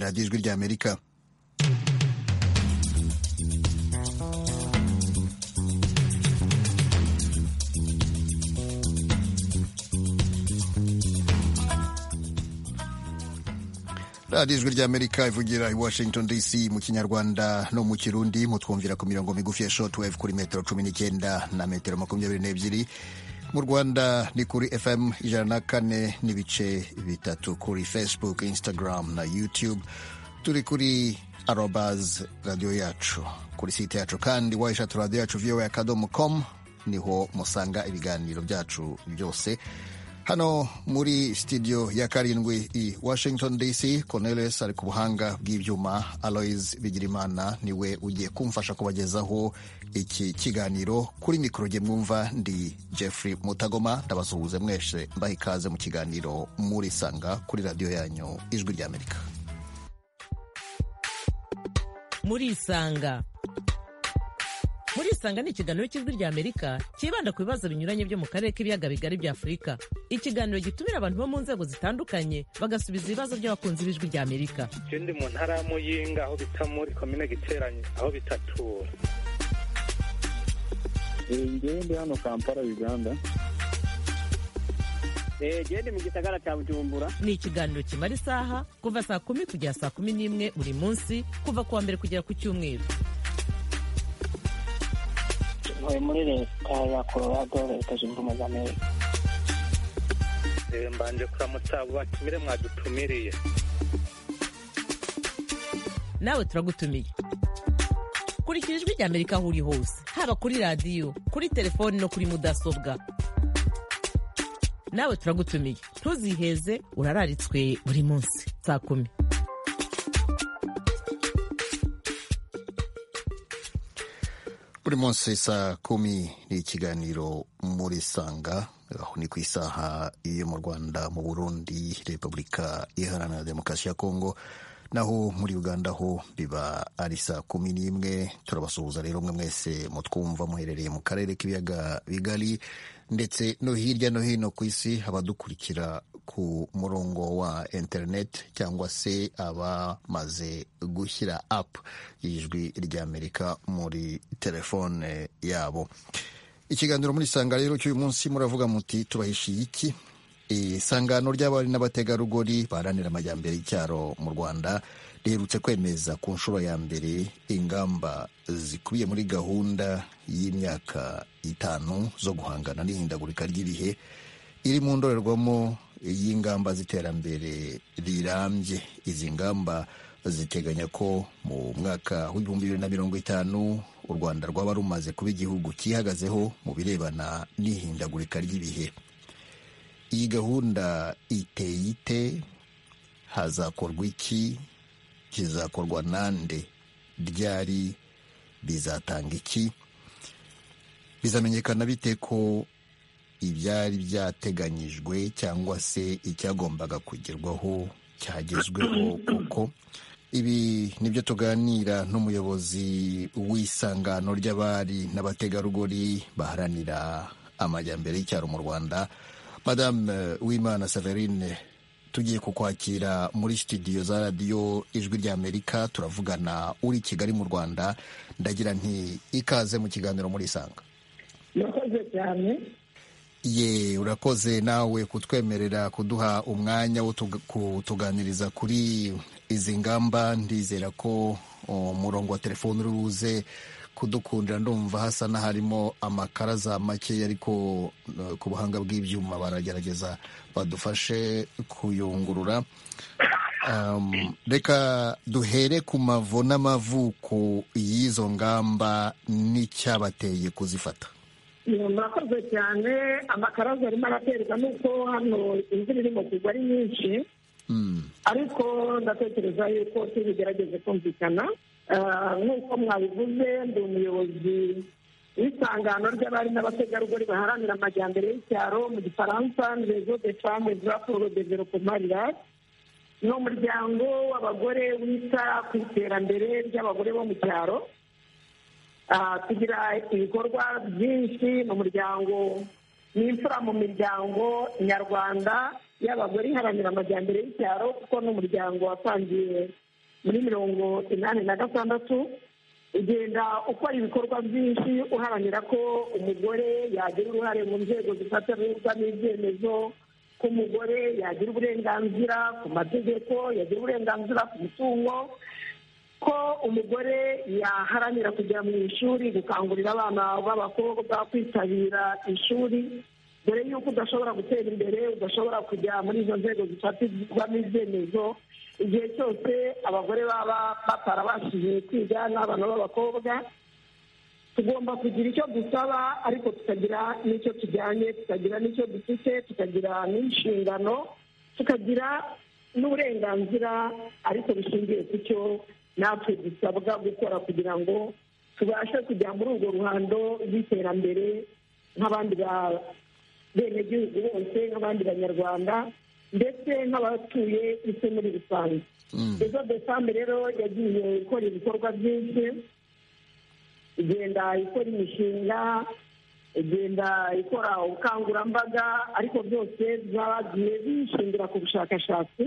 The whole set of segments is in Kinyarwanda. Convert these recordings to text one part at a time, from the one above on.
radiyo ijwi ry'amerika radiyo ijwi ry'amerika ivugira i washington dc mu kinyarwanda no mu kirundi mutwumvira ku mirongo migufi ya shotwave kuri metero cumi n'icyenda na metero makumyabiri n'ebyiri mu rwanda ni kuri fm ijana na kane n'ibice bitatu kuri facebook instagram na youtube turi kuri arobas radiyo yacu kuri site yacu kandi wayishatu radiyo yacu vowa akadomo com niho musanga ibiganiro byacu byose hano muri studio ya karindwi i washington dc cornelis ari ku buhanga bw'ibyuma aloys bigirimana niwe ugiye kumfasha kubagezaho iki kiganiro kuri mikoro jye mwumva ndi jeffrey mutagoma ndabasuhuze mwese mbaha ikaze mu kiganiro murisanga kuri radiyo yanyu ijwi ry'amerika murisanga murisanga ni ikiganiro cy'ijwi ry'amerika cyibanda ku bibazo binyuranye byo mu karere k'ibiyaga bigari bya afurika ikiganiro gitumira abantu bo mu nzego zitandukanye bagasubiza ibibazo by'abakunzi b'ijwi ry'amerika ndi mu ntara ya muyinga aho bita muri komine giteranye aho bita tura ndi hano kampala uganda gende mu gisagara cya bujumbura ni ikiganiro kimara isaha kuva saa kumi kugera saa kumi n'imwe buri munsi kuva ku wa mbere kugera ku cyumweru ntuye muri leta ya colorado leta zunze ubumwe za amerika mbanje kuramutsa abo batumire mwadutumiriye nawe turagutumiye kurikira ijwi ry'amerika aho uri hose haba kuri radiyo kuri telefoni no kuri mudasobwa nawe turagutumiye ntuziheze urararitswe buri munsi saa kumi buri munsi saa kumi ni ikiganiro muri sanga aho ni ku isaha yo mu rwanda mu burundi repubulika iharanira demokarasi ya kongo naho muri uganda ho biba ari saa kumi n'imwe turabasuhuza rero mwe mwese mutwumva muherereye mu karere k'ibiyaga bigari ndetse no hirya no hino ku isi abadukurikira ku murongo wa interineti cyangwa se abamaze gushyira apu y'ijwi ry'amerika muri telefone yabo ikiganiro muri sanga rero cy'uyu munsi muravuga muti tubahishiye iki isangano ry'abari n'abategarugori baharanira amajyambere y'icyaro mu rwanda riherutse kwemeza ku nshuro ya mbere ingamba zikubiye muri gahunda y'imyaka itanu zo guhangana n'ihindagurika ry'ibihe iri mu ndorerwamo y'ingamba z'iterambere rirambye izi ngamba ziteganya ko mu mwaka w'ibihumbi bibiri na mirongo itanu u rwanda rwaba rumaze kuba igihugu cyihagazeho mu birebana n'ihindagurika ry'ibihe iyi gahunda iteye ite hazakorwa iki kizakorwa nande ryari bizatanga iki bizamenyekana bite ko ibyari byateganyijwe cyangwa se icyagombaga kugerwaho cyagezweho kuko ibi nibyo tuganira n'umuyobozi w'isangano ry'abari n'abategarugori baharanira amajyambere y'icyaro mu rwanda madamu wimana severine tugiye kukwakira muri studio za radiyo ijwi ry'amerika turavugana uri kigali mu rwanda ndagira nti ikaze mu kiganiro muri isanga urakoze cyane ye urakoze nawe kutwemerera kuduha umwanya wo kutuganiriza kuri izi ngamba ndizera ko umurongo wa telefoni uri buze kudukundira ndumva hasa n'aharimo amakara za makeya ariko ku buhanga bw'ibyuma baragerageza badufashe kuyungurura reka duhere ku mavu n'amavuko y'izo ngamba n'icyabateye kuzifata murakoze cyane amakaraza arimo araterwa nuko hano imvura irimo kugwa ari nyinshi ariko ndatekereza yuko tubigerageze kumvikana nk'uko mwabivuze ndi umuyobozi w'isangano ry'abari n'abategarugori baharanira amajyambere y'icyaro mu gifaransa rezo de fame za poro developoma rirasi ni umuryango w'abagore wita ku iterambere ry'abagore bo mu cyaro tugira ibikorwa byinshi mu muryango ni imfura mu miryango nyarwanda y'abagore iharanira amajyambere y'icyaro kuko ni umuryango watangiye muri mirongo inani na gatandatu ugenda ukora ibikorwa byinshi uharanira ko umugore yagira uruhare mu nzego zifatirwa n'ibyemezo ko umugore yagira uburenganzira ku mategeko yagira uburenganzira ku mutungo ko umugore yaharanira kujya mu ishuri gukangurira abana b'abakobwa kwitabira ishuri dore yuko udashobora gutera imbere udashobora kujya muri izo nzego zifatirwamo ibyemezo igihe cyose abagore baba batarabashije kwiga n'abana b'abakobwa tugomba kugira icyo dusaba ariko tukagira n'icyo tujyanye tukagira n'icyo dufite tukagira n'inshingano tukagira n'uburenganzira ariko bishingiye ku cyo natwe dusabwa gukora kugira ngo tubashe kujya muri urwo ruhando rw'iterambere nk'abandi benegihugu bose nk'abandi banyarwanda ndetse n'abatuye isi muri rusange ejo desambe rero yagiye ikora ibikorwa byinshi igenda ikora imishinga igenda ikora ubukangurambaga ariko byose byagiye bishingira ku bushakashatsi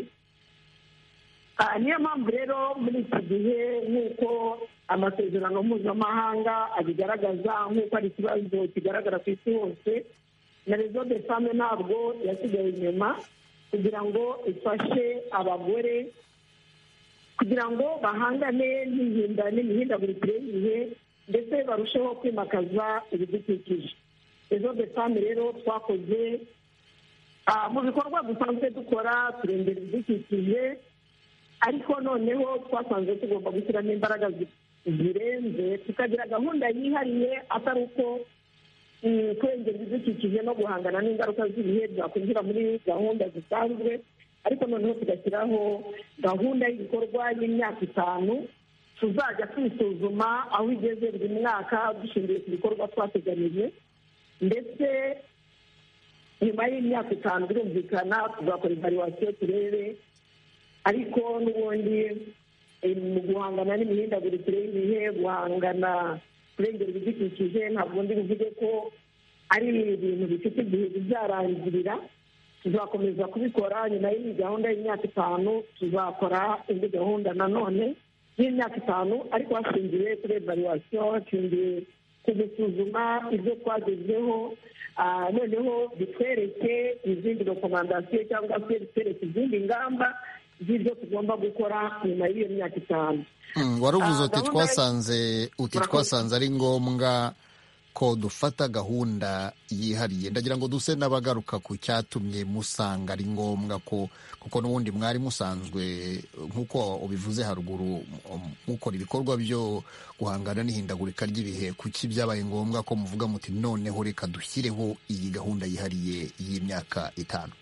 niyo mpamvu rero muri iki gihe nk'uko amasezerano mpuzamahanga abigaragaza nk'uko ari ikibazo kigaragara ku isi hose na rezo de fame ntabwo yasigaye inyuma kugira ngo ifashe abagore kugira ngo bahangane n'ihinda n'imihindagurikire y'ibihe ndetse barusheho kwimakaza ibidukikije ejo desamu rero twakoze mu bikorwa dusanzwe dukora turengera ibidukikije ariko noneho twasanze tugomba gushyiramo imbaraga zirenze tukagira gahunda yihariye atari uko kurengera ibidukikije no guhangana n'ingaruka z'ibihe byakwinjira muri gahunda zisanzwe ariko noneho tugashyiraho gahunda y'ibikorwa y'imyaka itanu tuzajya kwisuzuma aho igeze buri mwaka dushingiye ku bikorwa twateganyije ndetse nyuma y'imyaka itanu birumvikana tuzakora ivaluwasiyo turebe ariko n'ubundi mu guhangana n'imihindagurikire y'ibihe guhangana kurengera ibidukikije ntabwo ndi buvuge ko ari ibintu bifite igihe bizarangirira tuzakomeza kubikora nyuma y'iyi gahunda y'imyaka itanu tuzakora indi gahunda nanone y'imyaka itanu ariko hashingiwe kuri evaluwasiyo hashingiye ku gusuzuma ibyo twagezeho noneho bitwereke izindi rekomandasiyo cyangwa se bitwereke izindi ngamba z'ibyo tugomba gukora nyuma y'iyo myaka itanu waravuze uti twasanze uti twasanze ari ngombwa ko dufata gahunda yihariye ndagira ngo duse n'abagaruka ku cyatumye musanga ari ngombwa ko kuko n'ubundi mwari musanzwe nk'uko ubivuze haruguru mukora ibikorwa byo guhangana n'ihindagurika ry'ibihe kuki byabaye ngombwa ko muvuga muti noneho reka dushyireho iyi gahunda yihariye y'imyaka itanu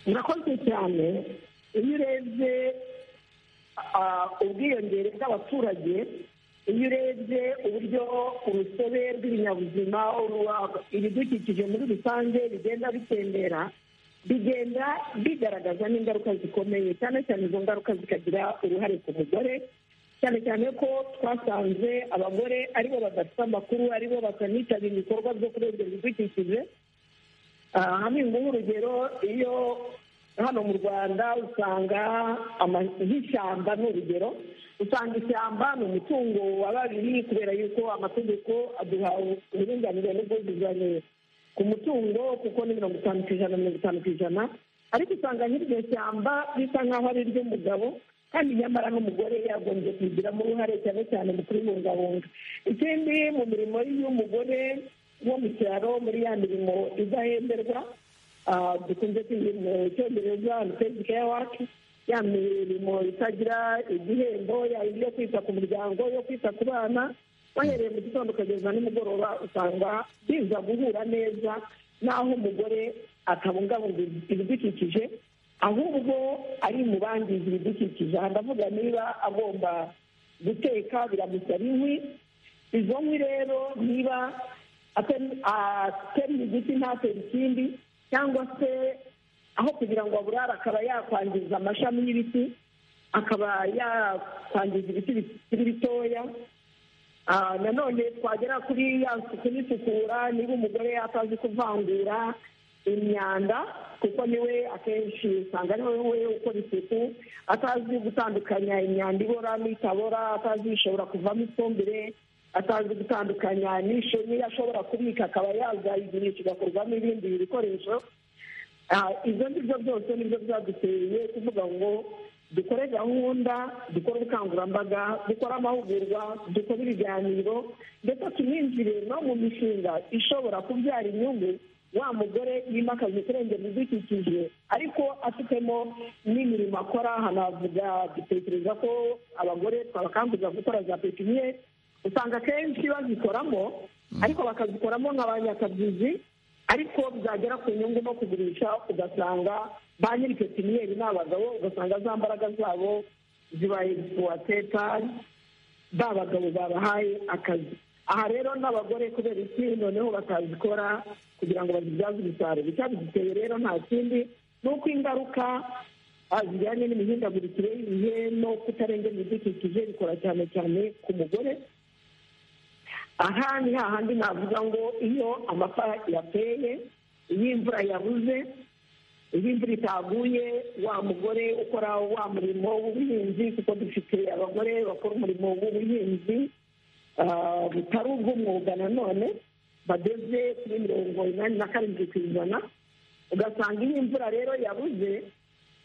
murakoze cyane iyo urebye ubwiyongere bw'abaturage iyo urebye uburyo urusobe rw'ibinyabuzima ibidukikije muri rusange bigenda bitembera bigenda bigaragaza n'ingaruka zikomeye cyane cyane izo ngaruka zikagira uruhare ku mugore cyane cyane ko twasanze abagore aribo badafite amakuru aribo bakanitabira ibikorwa byo kurengera ibidukikije hamwe nk'urugero iyo hano mu rwanda usanga nk'ishyamba ni urugero usanga ishyamba ni umutungo wa babiri kubera yuko amategeko aduha uburinganire n'ubwuzuzanye ku mutungo kuko ni mirongo itanu ku ijana mirongo itanu ku ijana ariko usanga nk'iryo shyamba bisa nk'aho ari iry'umugabo kandi nyamara n'umugore yagombye kubigiramo uruhare cyane cyane mu kuribungabunga ikindi mu mirimo y'umugore wo mu cyaro muri ya mirimo idahemberwa dukunze kwita mu cyongereza antitezi keya waki ya mirimo itagira igihembo yaba yo kwita ku muryango yo kwita ku bana bahereye mu gitondo ukageza nimugoroba usanga biza guhura neza n'aho umugore atabungabunga ibidukikije ahubwo ari mu bangiza ibidukikije aha ndavuga niba agomba guteka biramusaba inkwi izo nkwi rero niba atemye igiti ntatera ikindi cyangwa se aho kugira ngo aburare akaba yakwangiza amashami y'ibiti akaba yakwangiza ibiti bikiri bitoya nanone twagera kuri ya suku n'isukura niba umugore yatazi kuvangura imyanda kuko niwe akenshi usanga ari wowe ukora isuku atazi gutandukanya imyanda ibora n'itabora atazi ishobora kuvamo ifumbire atazi gutandukanya n'iyo ashobora kubika akaba yazayigurisha igakorwamo ibindi bikoresho ibyo ngibyo byose nibyo byaduteye kuvuga ngo dukore gahunda dukore ubukangurambaga dukore amahugurwa dukore ibiganiro ndetse tuninjire no mu mishinga ishobora kubyara inyungu wa mugore yimakaza kurengera ibidukikije ariko afitemo n'imirimo akora hanavuga dutekereza ko abagore twabakangurira gukora za pepiniyeri usanga akenshi bazikoramo ariko bakazikoramo nka ba nyakabyizi ariko byagera ku nyungu no kugurisha ugasanga ba nyiri pepiniyeri ni abagabo ugasanga za mbaraga zabo zibaye puwatepari ba bagabo babahaye akazi aha rero n'abagore kubera iki noneho batazikora kugira ngo bazibyaze umusaruro icyabigiteye rero nta kindi ni uko ingaruka zijyanye n'imihindagurikire y'ibihe no kutarengera ibidukikije bikora cyane cyane ku mugore aha ni hahandi navuga ngo iyo amapfa yateye iyo imvura yabuze iyo imvura itaguye wa mugore ukora wa murimo w'ubuhinzi kuko dufite abagore bakora umurimo w'ubuhinzi butari ubw'umwuga nanone bageze kuri mirongo inani na karindwi ku ijana ugasanga iyo imvura rero yabuze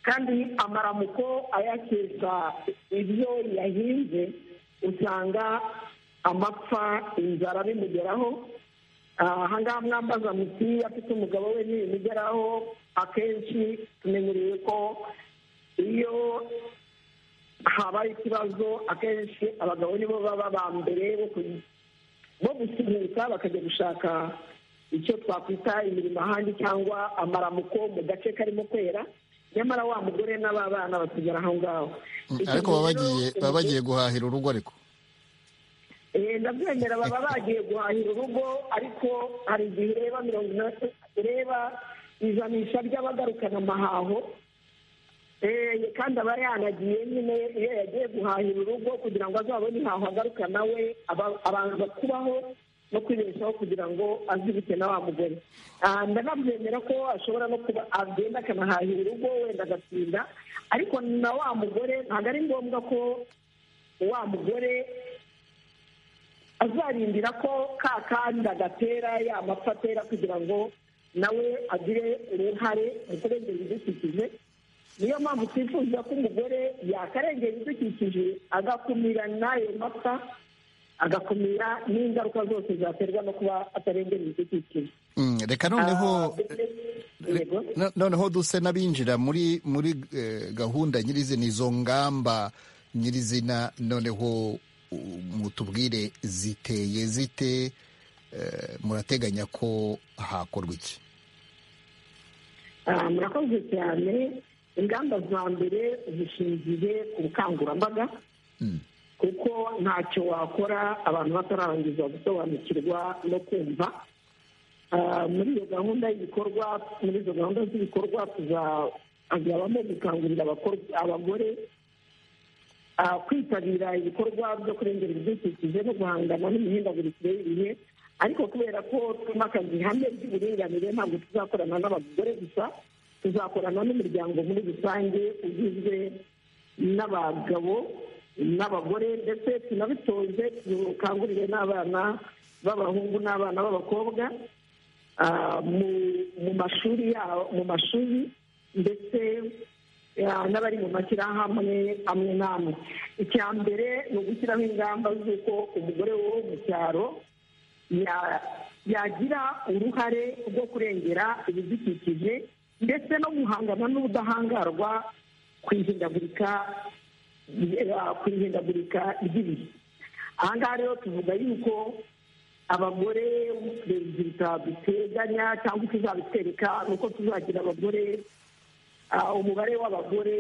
kandi amaramuko ayakesha ibyo yahinze usanga amapfa inzara bimugeraho ahangaha mwambaza muti afite umugabo we ntibimugeraho akenshi tumenyereye ko iyo habaye ikibazo akenshi abagabo nibo baba ba mbere bo gusunika bakajya gushaka icyo twakwita imirimo ahandi cyangwa amaramuko mu gace karimo kwera nyamara wa mugore n'aba bana basigara aho ngaho ariko baba bagiye guhahira urugo ariko ndabyemera baba bagiye guhahira urugo ariko hari igihe ureba mirongo inani ureba ijanisha ry'abagarukana amahaho kandi aba yanagiye nyine iyo yagiye guhahira urugo kugira ngo azabone ihaho agarukana we abanza kubaho no kwibeshaho kugira ngo azibike na wa mugore ndanabyemera ko ashobora no kuba agenda akanahahira urugo wenda agatinda ariko na wa mugore ntabwo ari ngombwa ko wa mugore azarindira ko ka kandi agatera ya mapfa atera kugira ngo nawe agire uruhare mu kurengera ibidukikije niyo mpamvu twifuza ko umugore yakarengera ibidukikije agakumira n'ayo mapfa agakumira n'ingaruka zose zaterwa no kuba atarengera ibidukikije reka noneho noneho duse n'abinjira muri muri gahunda nyirizina izo ngamba nyirizina noneho mutubwire ziteye zite murateganya ko hakorwa iki murakoze cyane ingamba za mbere zishingiye ku bukangurambaga kuko ntacyo wakora abantu batararangiza gusobanukirwa no kumva muri iyo gahunda y'ibikorwa muri izo gahunda z'ibikorwa tuzabamo gukangurira abagore kwitabira ibikorwa byo kurengera ibidukikije no guhangana n'imihindagurikire y'ibihe ariko kubera ko twimakaza ihame ry'uburinganire ntabwo tuzakorana n'abagore gusa tuzakorana n'umuryango muri rusange ugizwe n'abagabo n'abagore ndetse tunabitoze dukangurire n'abana b'abahungu n'abana b'abakobwa mu mashuri yabo mu mashuri ndetse n'abari mu mashyirahamwe amwe n'amwe icya mbere ni ugushyiraho ingamba z'uko umugore wo mu cyaro yagira uruhare rwo kurengera ibidukikije ndetse no guhangana n'ubudahangarwa ku ihindagurika ry'ibihe aha ngaha rero tuvuga yuko abagore perezida duteganya cyangwa tuzabitwereka ni uko tuzagira abagore umubare w'abagore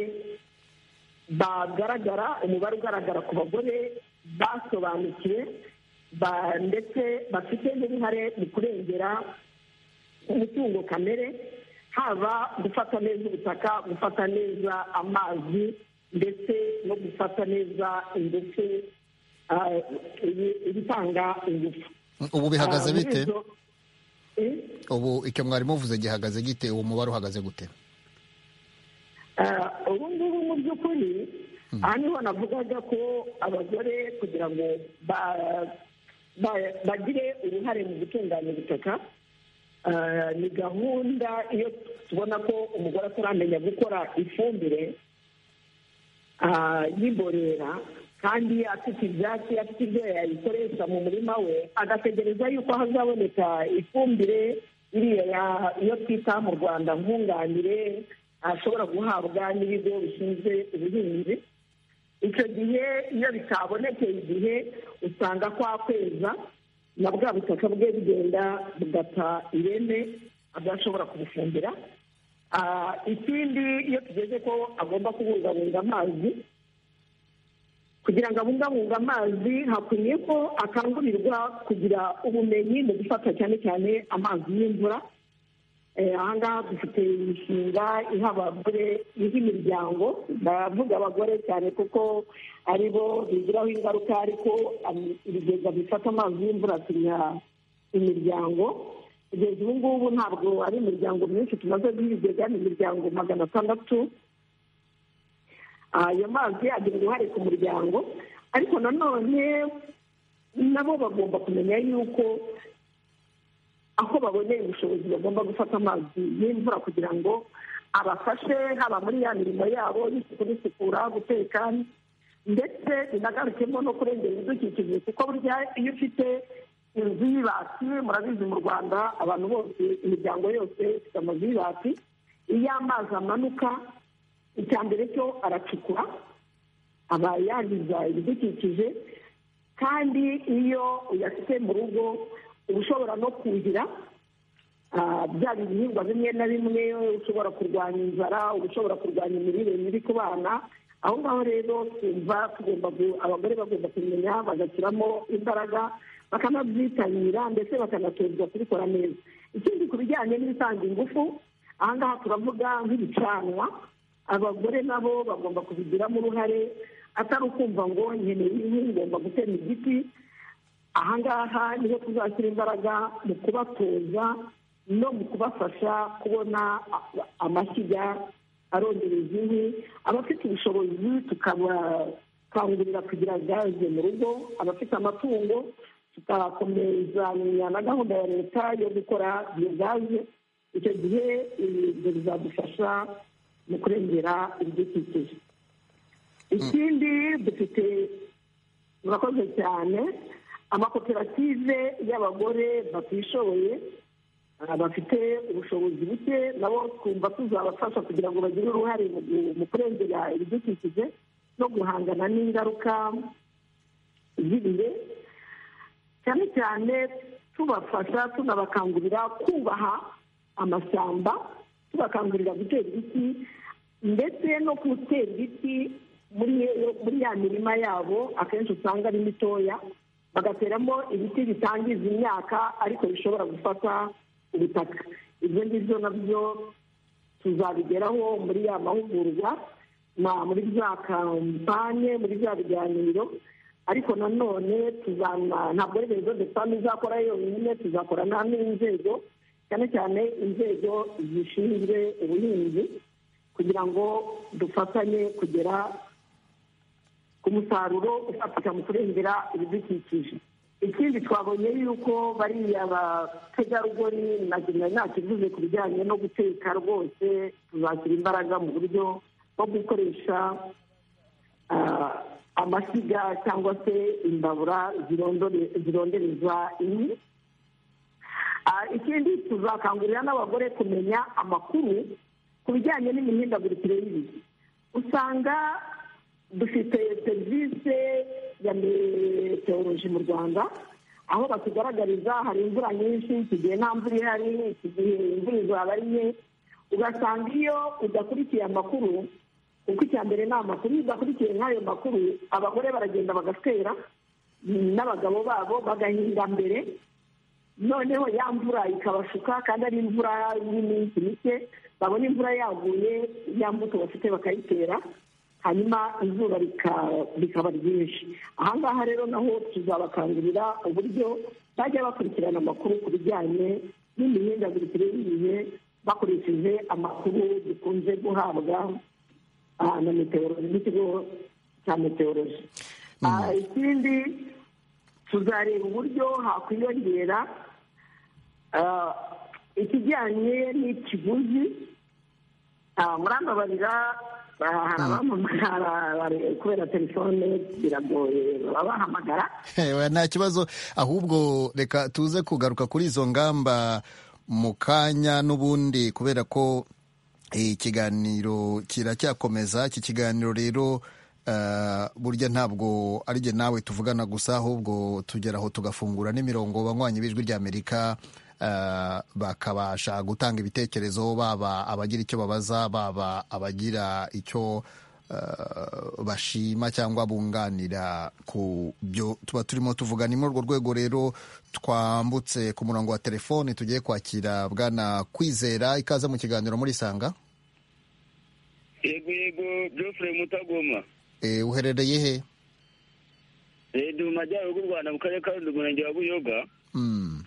bagaragara umubare ugaragara ku bagore basobanukiwe ndetse bafite n'uruhare mu kurengera umutungo kamere haba gufata neza ubutaka gufata neza amazi ndetse no gufata neza ingufu ibitanga ingufu ubu bihagaze bite ubu icyo mwari muvuze gihagaze gite uwo mubare uhagaze gute ubu ngubu mu by'ukuri aha niho navugaga ko abagore kugira ngo ba- ba- bagire uruhare mu gutunganya ubutaka ah, ni gahunda iyo tubona ko umugore ataramenya gukora ifumbire ah, y'imborera kandi afite ibyatsi afite ibyo yayikoresha mu murima we agategereza yuko hazaboneka ifumbire iriya ya- iyo twita mu rwanda nkunganire ashobora guhabwa n'ibigo bishinzwe ubuhinzi icyo gihe iyo bitabonekeye igihe usanga kwa kweza na bwa butaka bwe bugenda bugata ireme adashobora kubufumbira Ah, ikindi iyo tugeze ko agomba kubungabunga amazi kugira ngo abungabunge amazi hakwiye ko akangurirwa kugira ubumenyi mu gufata cyane cyane amazi y'imvura Eh, aha ngaha dufite imishinga iha abagore iha imiryango ndavuga abagore cyane kuko ari bo bigiraho ingaruka ariko am- ibigega bifata amazi y'imvura tunya imiryango kugeza ubu ngubu ntabwo ari imiryango myinshi tumaze guha ibigega ni imiryango magana atandatu Ah, ayo mazi agira uruhare ku muryango ariko nanone nabo bagomba kumenya yuko aho baboneye ubushobozi bagomba gufata amazi y'imvura kugira ngo abafashe haba muri ya mirimo yabo y'isuku n'isukura guteka ndetse binagarukemo no kurengera ibidukikije kuko burya iyo ufite inzu y'ibati murabizi mu rwanda abantu bose imiryango yose ifite amazu y'ibati iyo amazi amanuka icya mbere cyo aracukura aba yangiza ibidukikije kandi iyo uyafite mu rugo uba ushobora no kuhira ah, bya bihingwa bimwe na bimwe ushobora kurwanya inzara uba ushobora kurwanya imirire mibi ku bana aho ngaho rero twumva tugomba gu- abagore bagomba kumenya bagashyiramo imbaraga bakanabyitabira ndetse bakanatozwa kubikora neza ikindi ku bijyanye n'ibitanga ingufu aha ngaha turavuga nk'ibicanwa abagore nabo bagomba kubigiramo uruhare atari ukumva ngo nkeneye inkwi ngomba gutema igiti aha ngaha niho tuzashyira imbaraga mu kubatoza no mu kubafasha kubona a- amashyiga arondereza inkwi abafite ubushobozi tukabakangurira kugira gaze mu rugo abafite amatungo tukakomezanya na gahunda ya leta yo gukora iyo gaze icyo gihe ibyo bizadufasha mu kurengera ibidukikije ikindi dufite murakoze cyane amakoperative y'abagore batishoboye ah, bafite ubushobozi buke nabo twumva tuzabafasha kugira ngo bagire uruhare mu gu- mu kurengera ibidukikije no guhangana n'ingaruka z'ibihe cyane cyane tubafasha tunabakangurira kubaha amashyamba tubakangurira gutera ibiti ndetse no gutera ibiti muri muri ya mirima yabo akenshi usanga ari mitoya bagateramo ibiti bitangiza imyaka ariko bishobora gufata ubutaka ibyo ngibyo nabyo tuzabigeraho muri ya mahugurwa na muri za kampanye muri bya biganiro ariko nanone tuzana ntabwo ari rezo de fami izakora yonyine tuzakorana n'inzego cyane cyane inzego zishinzwe ubuhinzi kugira ngo dufatanye kugera ku musaruro ufatika mu kurengera ibidukikije ikindi twabonye yuko bariya bategarugori na nari nakivuze ku bijyanye no guteka rwose tuzashyira imbaraga mu buryo bwo gukoresha ah, amashyiga cyangwa se imbabura zirondore- zirondereza inkwi Ah, ikindi tuzakangurira n'abagore kumenya amakuru ku bijyanye n'imihindagurikire y'ibihe usanga dufite serivisi ya meteoroloji mu rwanda aho batugaragariza hari imvura nyinshi iki gihe nta mvura ihari iki gihe imvura izaba ari nke ugasanga iyo udakurikiye amakuru kuko icya mbere ni amakuru iyo udakurikiye nk'ayo makuru abagore baragenda bagatera n'abagabo babo bagahinga mbere noneho ya mvura ikabashuka kandi ari imvura y'iminsi mike babona imvura yaguye ya mbuto bafite bakayitera hanyuma izuba rika- rikaba ryinshi aha ngaha rero naho tuzabakangurira uburyo bajya bakurikirana amakuru ku bijyanye n'imihindagurikire y'ibihe bakoresheje amakuru dukunze guhabwa ah, na meteoroloji n'ikigo cya meteoroloji Ah, ikindi tuzareba uburyo hakwiyongera ah, ikijyanye n'ikiguzi Ah, murambabarira ah, hari abamamara kubera telefone biragoye babahamagara Ewe, nta kibazo ahubwo reka tuze kugaruka kuri izo ngamba mu kanya n'ubundi kubera ko eh, ikiganiro kiracyakomeza iki kiganiro rero eh, burya ntabwo ari jye nawe tuvugana gusa ahubwo tugera aho tugafungura n'imirongo banywanyi b'ijwi ry'amerika eh, bakabasha gutanga ibitekerezo baba abagira icyo babaza baba abagira icyo eh, bashima cyangwa bunganira ku byo tuba turimo tuvuga ni muri urwo rwego rero twambutse ku murongo wa telefoni tugiye kwakira bwana kwizera ikaze mu kiganiro muri sanga yego yego geoffrey mutagoma e, uherereye he ndi mu majyaruguru y'u rwanda mu karere ka rundi umurenge wa buyoga mm.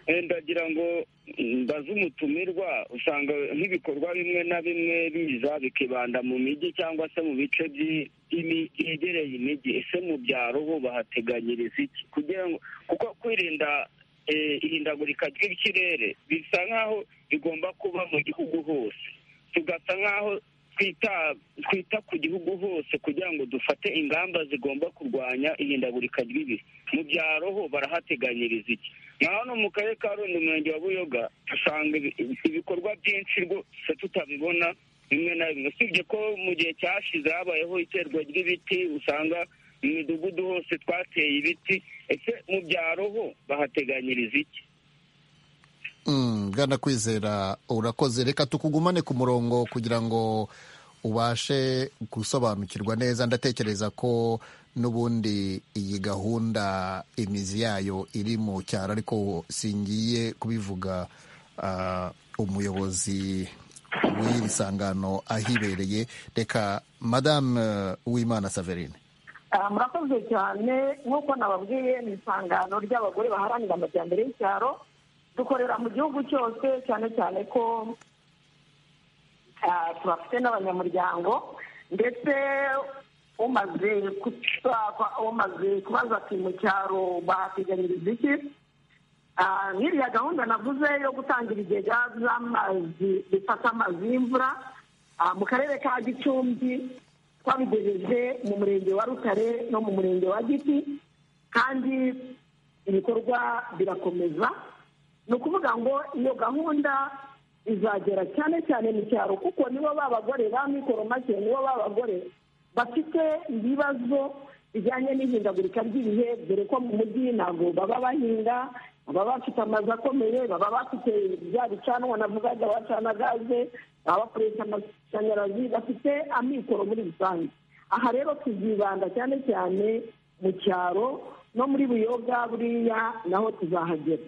Eh, ndagira ngo mbaze umutumirwa usanga nk'ibikorwa bimwe na bimwe biza bikibanda mu mijyi cyangwa se mu bice by'i- by'imi- byegereye imijyi ese mu byaro bo bahateganyiriza iki kugira ngo kuko kwirinda eh, ihindagurika ry'ikirere bisa nk'aho bigomba kuba mu gihugu hose tugasa nk'aho twita twita ku gihugu hose kugira ngo dufate ingamba zigomba kurwanya ihindagurika ry'ibihe mu byaro ho barahateganyiriza iki naho no mu karere ka rundi umurenge wa buyoga usanga ibi- ibikorwa byinshi rwose tutabibona bimwe na bimwe usibye ko mu gihe cyashize habayeho iterwa ry'ibiti usanga mu midugudu hose twateye ibiti ese mu byaro ho bahateganyiriza iki Mm, bwana kwizera urakoze reka tukugumane ku murongo kugira ngo ubashe gusobanukirwa neza ndatekereza ko n'ubundi iyi gahunda imizi yayo iri mu cyaro ariko singiye kubivuga ah, umuyobozi w'iri sangano ahibereye reka madame eh, uwimana saverine Ah, murakoze cyane nk'uko nababwiye ni isangano ry'abagore baharanira amajyambere y'icyaro dukorera mu gihugu cyose cyane cyane ko ah, tubafite n'abanyamuryango ndetse umaze kuba- umaze kubaza ati mu cyaro bahateganyiriza iki Ah, nk'iriya gahunda navuze yo gutanga ibigega by'amazi bifata amazi y'imvura ah, mu karere ka gicumbi twabigejeje mu murenge wa rutare no mu murenge wa giti kandi ibikorwa birakomeza ni ukuvuga ngo iyo gahunda izagera cyane cyane mu cyaro kuko nibo ba bagore ba mikoro make nibo ba bagore bafite ibibazo bijyanye n'ihindagurika ry'ibihe dore ko mu mujyi ntabwo baba bahinga baba bafite amazu akomeye baba bafite bya bicanwa navugaga bacana gaze baba bakoresha amashanyarazi bafite amikoro muri rusange aha rero tuzibanda cyane cyane mu cyaro no muri buyoga buriya naho tuzahagera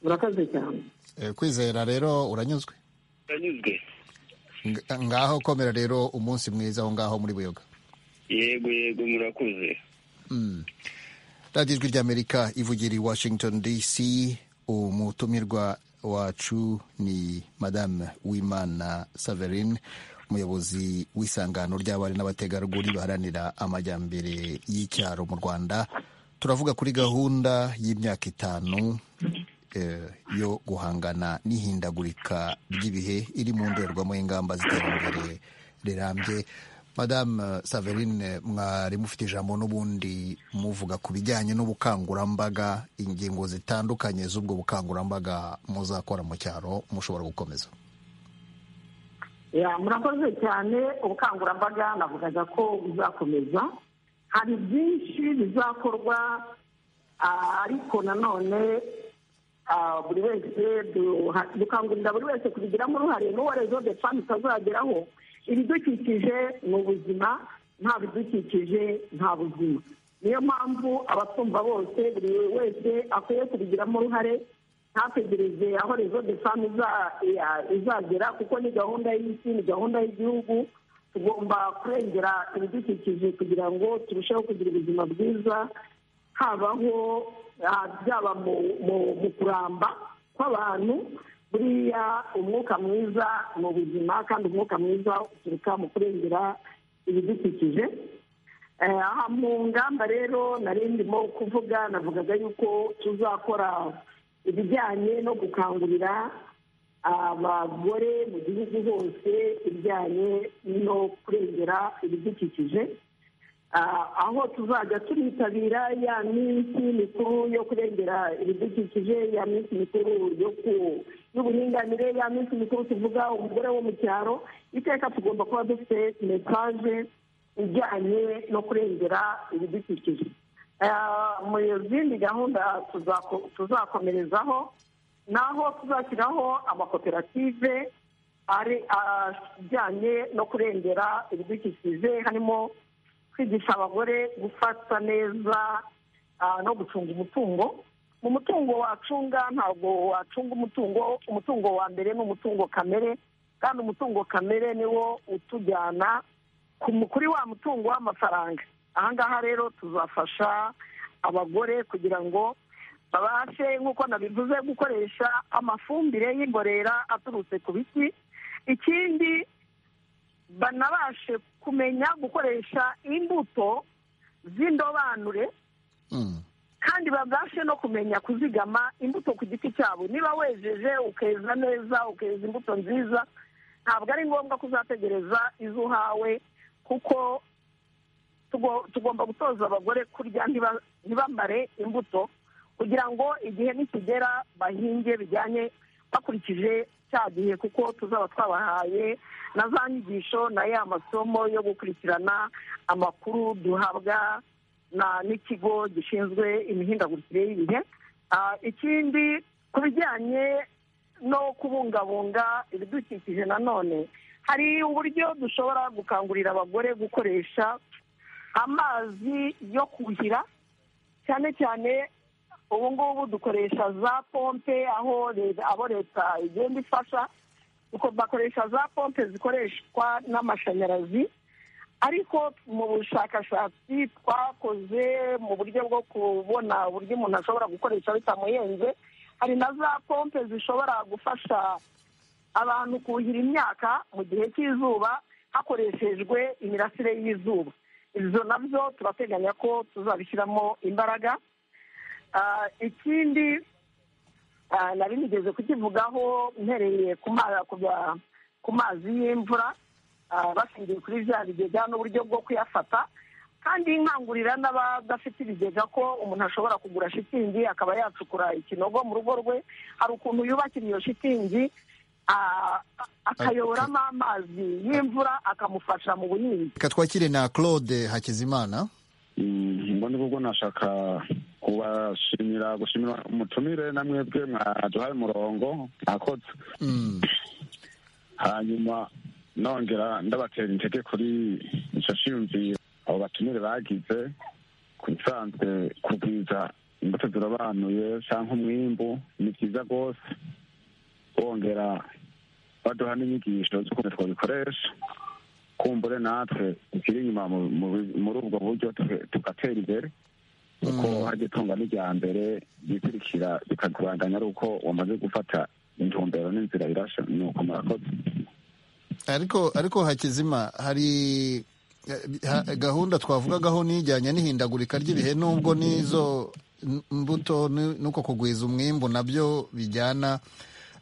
murakoze cyane Eh, kwizera rero uranyuzwe uranyuzwe Ng- ngaho komera rero umunsi mwiza aho ngaho muri buyoga yego yego murakuze radiyo ijwi ry'amerika ivugira i washington dc umutumirwa wacu ni madame wimana saverine umuyobozi w'isangano ry'abari n'abategarugori baharanira amajyambere y'icyaro mu rwanda turavuga kuri gahunda y'imyaka itanu eh, yo guhangana n'ihindagurika ry'ibihe iri mu ndorerwamo y'ingamba z'iterambere rirambye madame saverine mwari mufite ijambo n'ubundi muvuga ku bijyanye n'ubukangurambaga ingingo zitandukanye z'ubwo bukangurambaga muzakora mu cyaro mushobora gukomeza Ya, murakoze cyane ubukangurambaga navugaga ko buzakomeza hari byinshi bizakorwa ah, ariko nanone ah, buri wese duha- dukangurira buri wese kubigiramo uruhare n'uwo rezo de fami itazageraho ibidukikije ni ubuzima nta bidukikije nta buzima niyo mpamvu abatwumva bose buri wese akwiye kubigiramo uruhare ntategereze aho rezo de fami iza- ya- izagera kuko ni gahunda y'isi ni gahunda y'igihugu tugomba kurengera ibidukikije kugira ngo turusheho kugira ubuzima bwiza habaho ah, byaba mu mu- mu kuramba kw'abantu buriya umwuka mwiza mu buzima kandi umwuka mwiza uturuka mu kurengera ibidukikije aha mu ngamba rero nari ndimo kuvuga navugaga yuko tuzakora ibijyanye no gukangurira abagore mu gihugu hose ibijyanye no kurengera ibidukikije aho tuzajya turitabira ya minsi mikuru yo kurengera ibidukikije ya minsi mikuru y'uburinganire ya minsi mikuru tuvuga umugore wo mu cyaro iteka tugomba kuba dufite mesaje ijyanye no kurengera ibidukikije mu zindi gahunda tuzakomerezaho ni aho tuzashyiraho amakoperative ajyanye no kurengera ibidukikije harimo kwigisha abagore gufata neza no gucunga umutungo mu mutungo wacunga ntabwo wacunga umutungo umutungo wa mbere ni umutungo kamere kandi umutungo kamere niwo utujyana kuri wa mutungo w'amafaranga ahangaha rero tuzafasha abagore kugira ngo babashe nk'uko nabivuze gukoresha amafumbire y'imborera aturutse ku biti ikindi banabashe kumenya gukoresha imbuto z'indobanure kandi babashe no kumenya kuzigama imbuto ku giti cyabo niba wejeje ukeza neza ukeza imbuto nziza ntabwo ari ngombwa ko uzategereza izo uhawe kuko tugomba gutoza abagore kurya ntibambare imbuto kugira ngo igihe nikigera bahinge bijyanye bakurikije cya gihe kuko tuzaba twabahaye na za nyigisho na ya masomo yo gukurikirana amakuru duhabwa n'ikigo gishinzwe imihindagurikire y'ibihe ikindi ku bijyanye no kubungabunga ibidukikije nanone hari uburyo dushobora gukangurira abagore gukoresha amazi yo kuhira cyane cyane ubu ngubu dukoresha za pompe aho abo leta igenda ifasha bakoresha za pompe zikoreshwa n'amashanyarazi ariko mu bushakashatsi twakoze mu buryo bwo kubona uburyo umuntu ashobora gukoresha bitamuhenze hari na za pompe zishobora gufasha abantu kuhira imyaka mu gihe cy'izuba hakoreshejwe imirasire y'izuba ibyo nabyo turateganya ko tuzabishyiramo imbaraga ikindi nari nigeze kukivugaho mpereye ku mazi y'imvura bashingiye kuri bya bigega n'uburyo bwo kuyafata kandi nkangurira n'abadafite ibigega ko umuntu ashobora kugura shitingi akaba yacukura ikinogo mu rugo rwe hari ukuntu yubakira iyo shitingi akayoboramo amazi y'imvura akamufasha mu buhinzi reka twakire na claude hakizimana mbona ubwo nashaka kubashimira gushimira umutumire na mwebwe mwaduhaye umurongo mwakoze hanyuma nongera ndabatera intege kuri icyo cyiyumviro abo batumire bagize ku bisanzwe kugwiza imbuto zirabanuye cyangwa umwimbu ni byiza rwose bongera baduha n'inyigisho z'ukuntu twabikoresha kumbure natwe tukiri inyuma muri ubwo buryo tugatera imbere kuko hajya itunga n'irya mbere yikurikira bikaguranganya ari uko wamaze gufata intumbero n'inzira irasha ni uko murakoze ariko ariko hakizima hari gahunda twavugagaho n'ijyanye n'ihindagurika ry'ibihe nubwo n'izo mbuto n'uko kugwiza umwimbu nabyo bijyana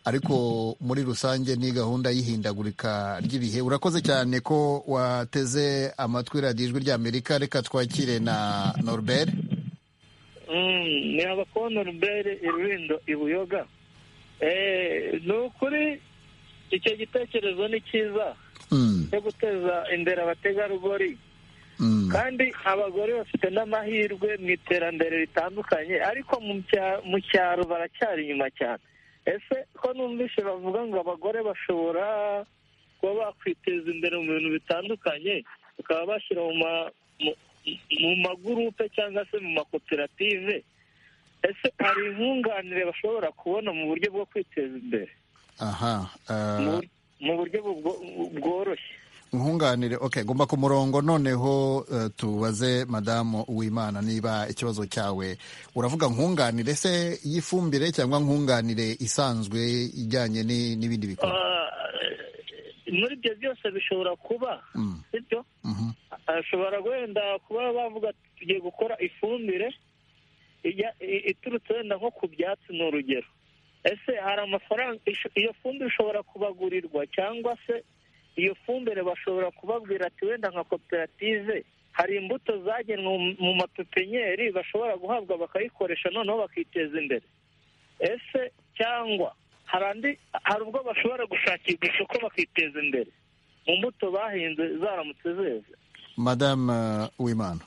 ariko muri rusange ni gahunda y'ihindagurika ry'ibihe urakoze cyane ko wateze amatwi radiyo ijwi ry'amerika reka twakire na norubere ni abakobwa norubere irubindo ibuyoga ni ukuri icyo gitekerezo ni cyiza cyo guteza imbere abategarugori kandi abagore bafite n'amahirwe mu iterambere ritandukanye ariko mu cyaro baracyari inyuma cyane ese ko numvise bavuga ngo abagore bashobora kuba bakwiteza imbere mu bintu bitandukanye bakaba bashyira mu magurupe cyangwa se mu makoperative ese hari inkunganire bashobora kubona mu buryo bwo kwiteza imbere aha mu buryo bworoshye nkunganire ok gomba ku murongo noneho eh, tubaze madamu uwimana niba ikibazo cyawe uravuga nkunganire se y'ifumbire cyangwa nkunganire isanzwe ijyanye ni- n'ibindi bikorwa Ah, muri ibyo byose bishobora kuba Mm. sibyo Mhm. ashobora wenda kuba bavuga ati, tugiye gukora ifumbire ijya- i- iturutse wenda nko ku byatsi ni urugero ese hari amafaranga isho- iyo fumbire ishobora kubagurirwa cyangwa se iyo fumbire bashobora kubabwira ati wenda nka koperative hari imbuto zagenwe mu- mu mapepenyeri bashobora guhabwa bakayikoresha noneho bakiteza imbere ese cyangwa hari andi hari ubwo bashobora gushakirwa isoko bakiteza imbere mu mbuto bahinze zaramutse zeze madamu eh, uwimana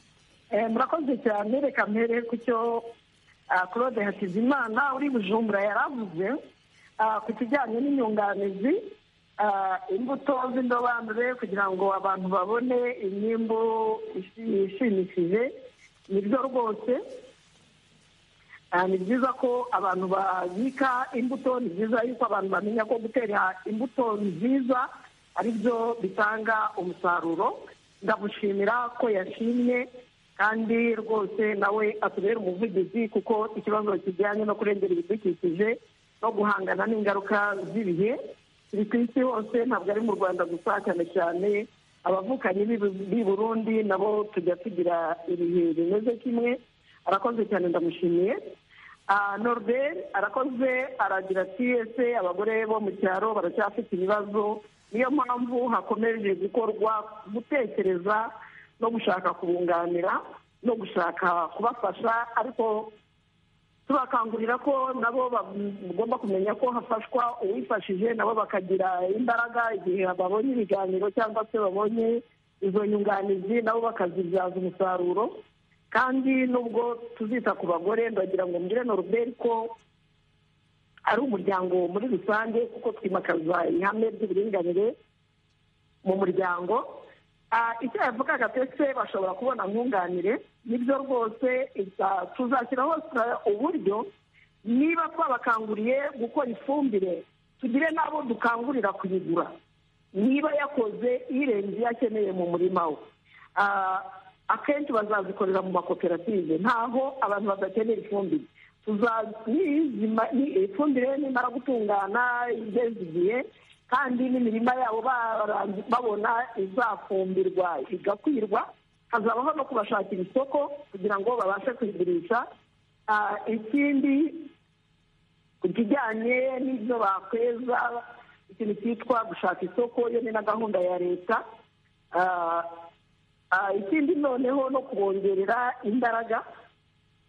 Eh, murakoze cyane reka mpere ku cyo ah, claude hakizimana uri bujumbura yaravuze ah, ku kijyanye n'inyunganizi ah, imbuto z'indobanure kugira ngo abantu babone imyimbu ishi- ishimishije nibyo rwose Ah, ni byiza ko abantu babika imbuto ni byiza yuko abantu bamenya ko gutera imbuto nziza ari byo bitanga umusaruro ndamushimira ko yashimye kandi rwose nawe atubera umuvugizi kuko ikibazo kijyanye no kurengera ibidukikije no guhangana n'ingaruka z'ibihe biri ku isi hose ntabwo ari mu rwanda gusa cyane cyane abavukanyi b'i- b'i burundi nabo tujya tugira ibihe bimeze kimwe arakoze cyane ndamushimiye Ah, norbert arakoze aragira ati ese abagore bo mu cyaro baracyafite ibibazo niyo mpamvu hakomeje gukorwa gutekereza no gushaka kubunganira no gushaka kubafasha ariko tubakangurira ko nabo bagomba kumenya ko hafashwa uwifashije nabo bakagira imbaraga igihe babonye ibiganiro cyangwa se babonye izo nyunganizi nabo bakazibyaza umusaruro kandi nubwo tuzita ku bagore ndagira ngo mbwire noruberi ko ari umuryango muri rusange kuko twimakaza ihame ry'uburinganire mu muryango Ah, icyo yavugaga ndetse bashobora kubona nkunganire nibyo rwose iza- tuzashyiraho stra- uburyo niba twabakanguriye gukora ifumbire tugire n'abo dukangurira kuyigura niba yakoze irenze iyo akeneye mu murima we Ah, akenshi bazazikorera mu makoperative ntaho abantu badakenera ifumbire Tuza- nizima- ni- ifumbire nimara gutungana igeze igihe kandi n'imirima yabo barangi- babona izafumbirwa igakwirwa hazabaho no kubashakira isoko kugira ngo babashe kuyigurisha Ah, ikindi ku kijyanye n'ibyo bakweza ikintu cyitwa gushaka isoko iyo ni na gahunda ya leta Ah, ah, ikindi noneho no kubongerera imbaraga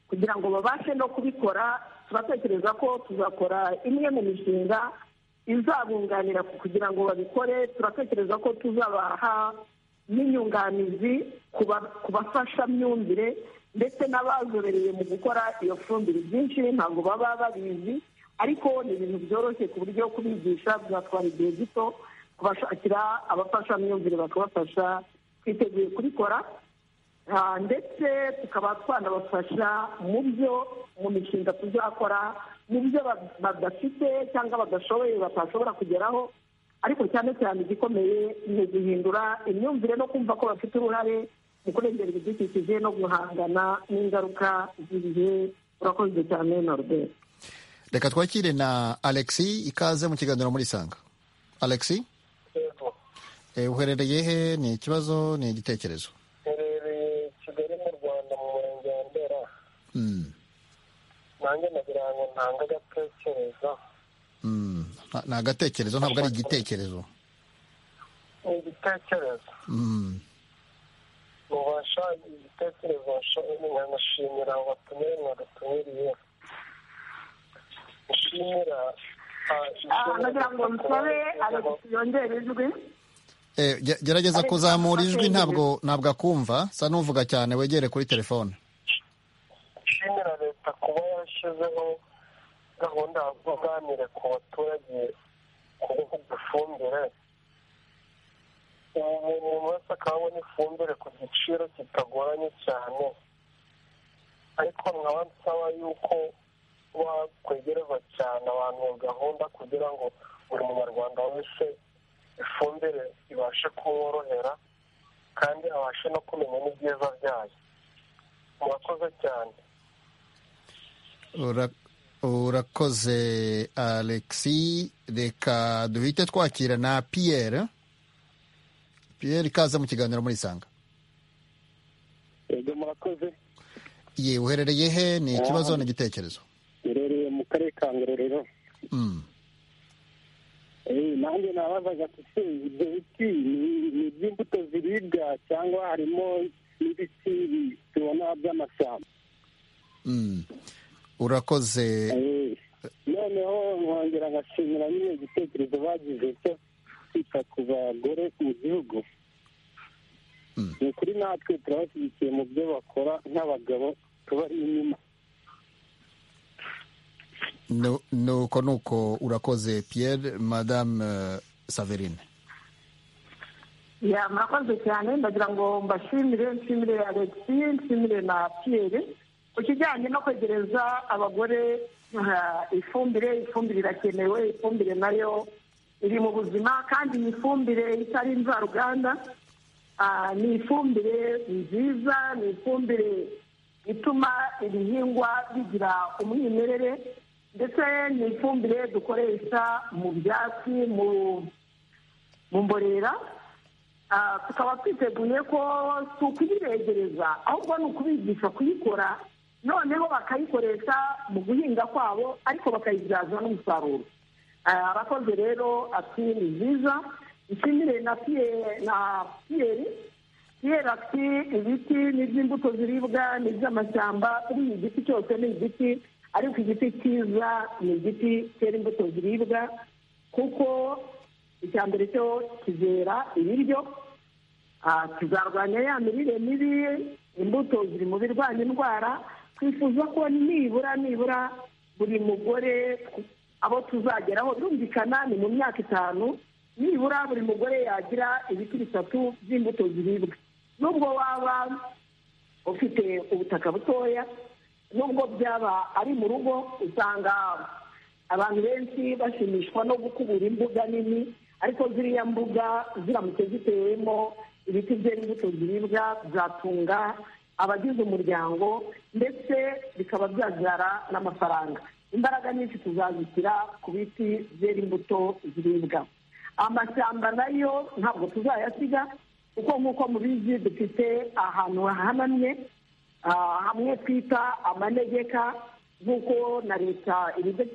kugira ngo babashe no kubikora turatekereza ko tuzakora imwe mu mishinga izabunganira kugira ngo babikore turatekereza ko tuzabaha n'inyunganizi kuba- ku bafashamyumvire ndetse n'abazobereye mu gukora iyo fumbire byinshi ntabwo baba babizi ariko ni ibintu byoroshye ku buryo kubigisha byatwara igihe gito kubashakira abafashamyumvire bakabafasha twiteguye kubikora Ah, ndetse tukaba twanabafasha mu byo mu mishinga tuzakora mu byo ba- badafite cyangwa badashoboye batashobora kugeraho ariko cyane cyane igikomeye ni uguhindura imyumvire no kumva ko bafite uruhare mu kurengera ibidukikije no guhangana n'ingaruka z'ibihe urakoze cyane norbert reka twakire na alexi ikaze mu kiganiro muri sanga alexi eh, uherereye he ni ikibazo ni igitekerezo herereye kigali mu rwanda mu murenge wa ndera Mm, nanjye nagira ngo ntange agatekerezo mm. Nta- ni agatekerezo ntabwo ari igitekerezo ni igitekerezo Mm, mubasha igitekerezo nkashimira abo batumire mwadutumiriye nshimira ah, Ah, nagira ngo nsabe alex yongere ijwi eh, ge- gerageza Ariko kuzamura ntabwo ijwi akumva. ntabwo ntabwo akumva sa n'uvuga cyane wegere kuri telefone nshimira leta kuba yashyizeho gahunda ya kunganire ku baturage ku bihugu ifumbire ubu umuntu wese akaba abona ifumbire ku giciro kitagoranye cyane ariko nkaba nsaba yuko bakwegereza cyane abantu iyo gahunda kugira ngo buri munyarwanda wese ifumbire ibashe kuborohera kandi abashe no kumenya n'ibyiza byayo murakoze cyane urakoze alexi reka duhite twakira na piyeri piyeri ikaze mu kiganiro muri sanga yego murakoze ye uherereye he ni ikibazo n'igitekerezo uherereye mu karere ka ngororero nanjye nabazaga ese ibyo biti ni iby'imbuto ziribwa cyangwa harimo n'ibiti tubona by'amashyamba urakoze noneho nkongera ngashimira nyine igitekerezo bagize cyo kwita ku bagore mu gihugu ni ukuri natwe turabashyigikiye mu byo bakora nk'abagabo tubari inyuma nuko nuko urakoze Pierre madame saverine ya murakoze cyane ndagira ngo mbashimire nshimire alexi nshimire na piyeri ku kijyanye no kwegereza abagore ifumbire ifumbire irakenewe ifumbire nayo iri mu buzima kandi iyi fumbire itari imvaruganda ni ifumbire nziza ni ifumbire ituma ibihingwa bigira umwimerere ndetse ni ifumbire dukoresha mu byatsi mu mborera tukaba twiteguye ko si ukuyiregereza ahubwo ni ukubigisha kuyikora noneho bakayikoresha mu guhinga kwabo ariko bakayibyaza n'umusaruro abakozi rero ati ni byiza nshimire na piyeri piyeri ati ibiti ni iby'imbuto ziribwa ni iby'amashyamba buriya igiti cyose ni igiti ariko igiti cyiza ni igiti cyera imbuto ziribwa kuko icya mbere cyo kizera ibiryo kizarwanya ya mirire mibi imbuto ziri mu birwanya indwara twifuza ko nibura nibura buri mugore abo tuzageraho birumvikana ni mu myaka itanu nibura buri mugore yagira ibiti bitatu by'imbuto ziribwa nubwo waba ufite ubutaka butoya nubwo byaba ari mu rugo usanga abantu benshi bashimishwa no gukubura imbuga nini ariko ziriya mbuga ziramutse zitewemo ibiti byera imbuto ziribwa byatunga abagize umuryango ndetse bikaba byabyara n'amafaranga imbaraga nyinshi tuzazishyira ku biti byera imbuto ziribwa amashyamba nayo ntabwo tuzayasiga kuko nk'uko mubizi dufite ahantu hahanamye hamwe twita amanegeka nk'uko na leta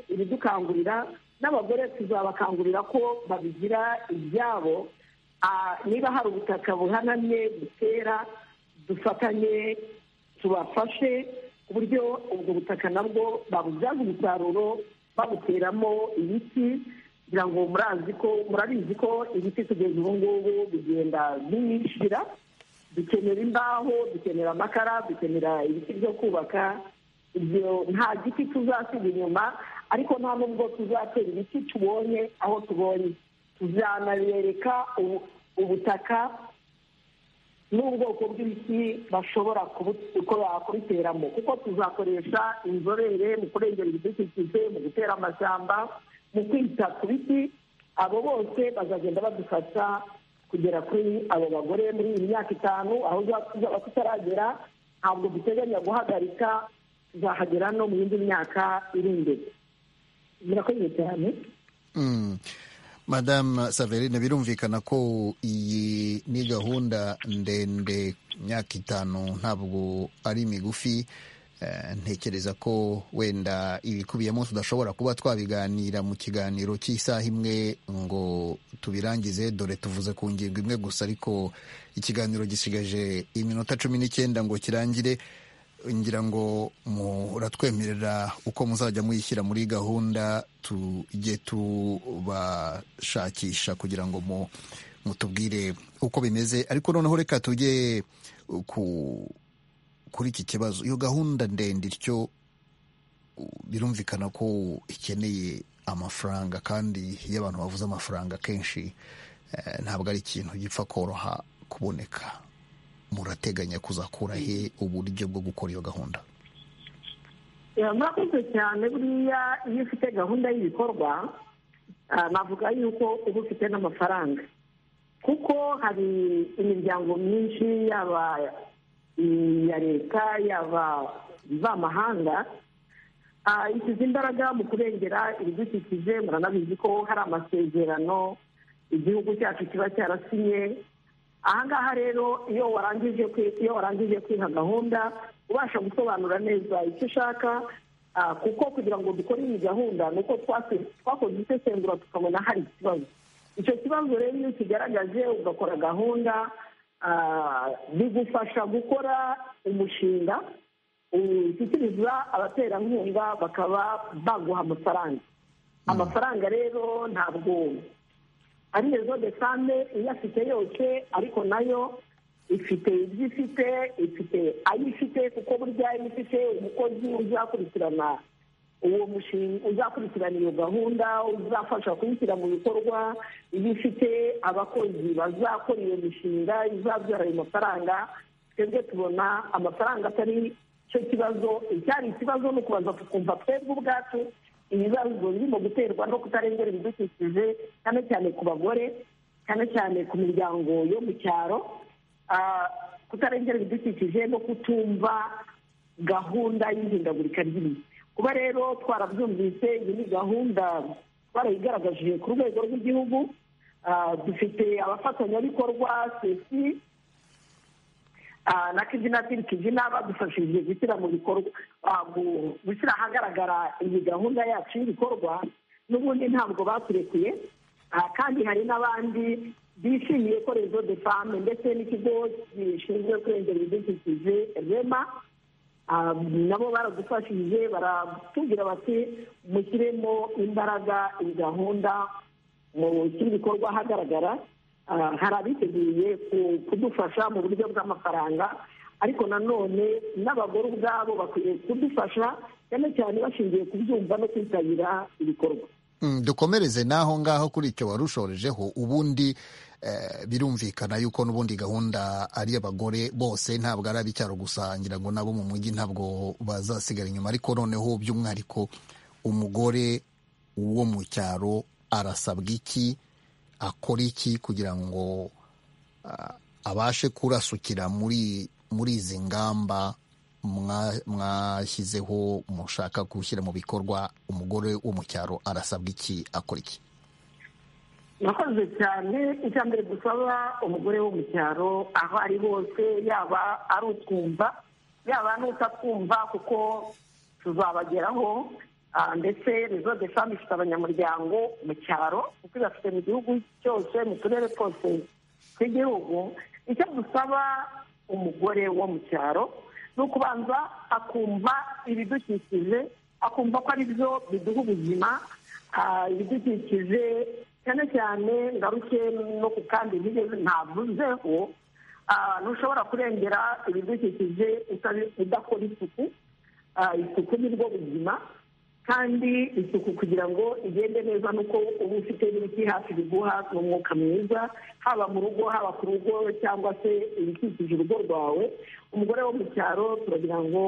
ibidukangurira n'abagore tuzabakangurira ko babigira ibyabo niba hari ubutaka buhanamye butera dufatanye tubafashe ku buryo ubwo butaka nabwo babubyaza umusaruro babuteramo ibiti kugira ngo murazi ko murabizi ko ibiti kugeza ubu ngubu bigenda biyishyira dukenera imbaho dukenera amakara dukenera ibiti byo kubaka ibyo nta giti tuzasiga inyuma ariko nta n'ubwo tuzatera ibiti tubonye aho tubonye tuzanabereka ubutaka n'ubwoko bw'ibiti bashobora kubiteramo kuko tuzakoresha inzobere mu kurengera ibidukikije mu gutera amashyamba mu kwita ku biti abo bose bazagenda badufasha kugera kuri abo bagore muri iyi myaka itanu aho tuzaba tutaragera ntabwo duteganya guhagarika tuzahagera no mu yindi myaka iri imbere murakoze cyane madamu saverine birumvikana ko iyi ni gahunda ndende imyaka itanu ntabwo ari migufi ntekereza ko wenda ibikubiyemo tudashobora kuba twabiganira mu kiganiro cy'isaha imwe ngo tubirangize dore tuvuze ku ngingo imwe gusa ariko ikiganiro gisigaje iminota cumi n'icyenda ngo kirangire ngira ngo muratwemerera uko muzajya muyishyira muri gahunda tujye tubashakisha kugira ngo mutubwire uko bimeze ariko noneho reka tujye kuri iki kibazo iyo gahunda ndende ityo birumvikana ko ikeneye amafaranga kandi iyo abantu bavuze amafaranga kenshi ntabwo ari ikintu gipfa koroha kuboneka murateganya kuzakura he uburyo bwo gukora iyo gahunda murakoze cyane buriya iyo ufite gahunda y'ibikorwa navuga yuko uba ufite n'amafaranga kuko hari imiryango myinshi yaba iya leta yaba ivamahanga ishyize imbaraga mu kurengera ibidukikije muranabizi ko hari amasezerano igihugu cyacu kiba cyarasinye ahangaha rero iyo warangije iyo warangije kwiha gahunda ubasha gusobanura neza icyo ushaka kuko kugira ngo dukore iyi gahunda ni uko twakoze isesengura tukabona hari ikibazo icyo kibazo rero iyo ukigaragaje ugakora gahunda bigufasha gukora umushinga ushyikiriza abaterankunga bakaba baguha amafaranga amafaranga rero ntabwo ari rezo de sante iyo afite yose ariko nayo ifite ibyo ifite ifite ayo ifite kuko burya iyo ifite umukozi uzakurikirana uwo mushinga uzakurikirana iyo gahunda uzafasha kuyishyira mu bikorwa iyo ifite abakozi bazakora iyo mishinga izabyara ayo mafaranga twebwe tubona amafaranga atari cyo kibazo icyari ikibazo ni ukubanza tukumva twebwe ubwacu ibibazo birimo guterwa no kutarengera ibidukikije cyane cyane ku bagore cyane cyane ku miryango yo mu cyaro kutarengera ibidukikije no kutumva gahunda y'ihindagurika ry'ibihe kuba rero twarabyumvise iyi ni gahunda twarayigaragaje ku rwego rw'igihugu dufite abafatanyabikorwa sesi na kizina tiri kizina badufashije gushyira mu bikorwa gushyira ahagaragara iyi gahunda yacu y'ibikorwa n'ubundi ntabwo baturekuye kandi hari n'abandi bishimiye ko rezo de fame ndetse n'ikigo gishinzwe kurengera ibidukikije rema nabo baradufashije baratubwira bati mushyiremo imbaraga iyi gahunda mu bikorwa ahagaragara hari abiteguye kudufasha mu buryo bw'amafaranga ariko nanone n'abagore ubwabo bakwiye kudufasha cyane cyane bashingiye kubyumva no kwitabira ibikorwa dukomereze n'aho ngaho kuri icyo wari ushorejeho ubundi birumvikana yuko n'ubundi gahunda ari abagore bose ntabwo ari ab'icyaro gusa ngira ngo nabo mu mujyi ntabwo bazasigara inyuma ariko noneho by'umwihariko umugore wo mu cyaro arasabwa iki akora iki kugira ngo abashe kurasukira muri muri izi ngamba mwashyizeho mushaka gushyira mu bikorwa umugore wo mu cyaro arasabwa iki akora iki murakoze cyane icya mbere dusaba umugore wo mu cyaro aho ari hose yaba ari utwumva yaba n'utatwumva kuko tuzabageraho ndetse rezo de fami ifite abanyamuryango mu cyaro kuko ibafite mu gihugu cyose mu turere twose tw'igihugu icyo dusaba umugore wo mu cyaro ni ukubanza akumva ibidukikije akumva ko ari byo biduha ubuzima ibidukikije cyane cyane ngaruke no ku kandi ntigeze ntavuzeho ntushobora kurengera ibidukikije udakora isuku isuku ni bwo buzima kandi isuku kugira ngo igende neza nuko uba ufite n'ibiti hafi biguha n'umwuka mwiza haba mu rugo haba ku rugo cyangwa se ibikikije urugo rwawe umugore wo mu cyaro turagira ngo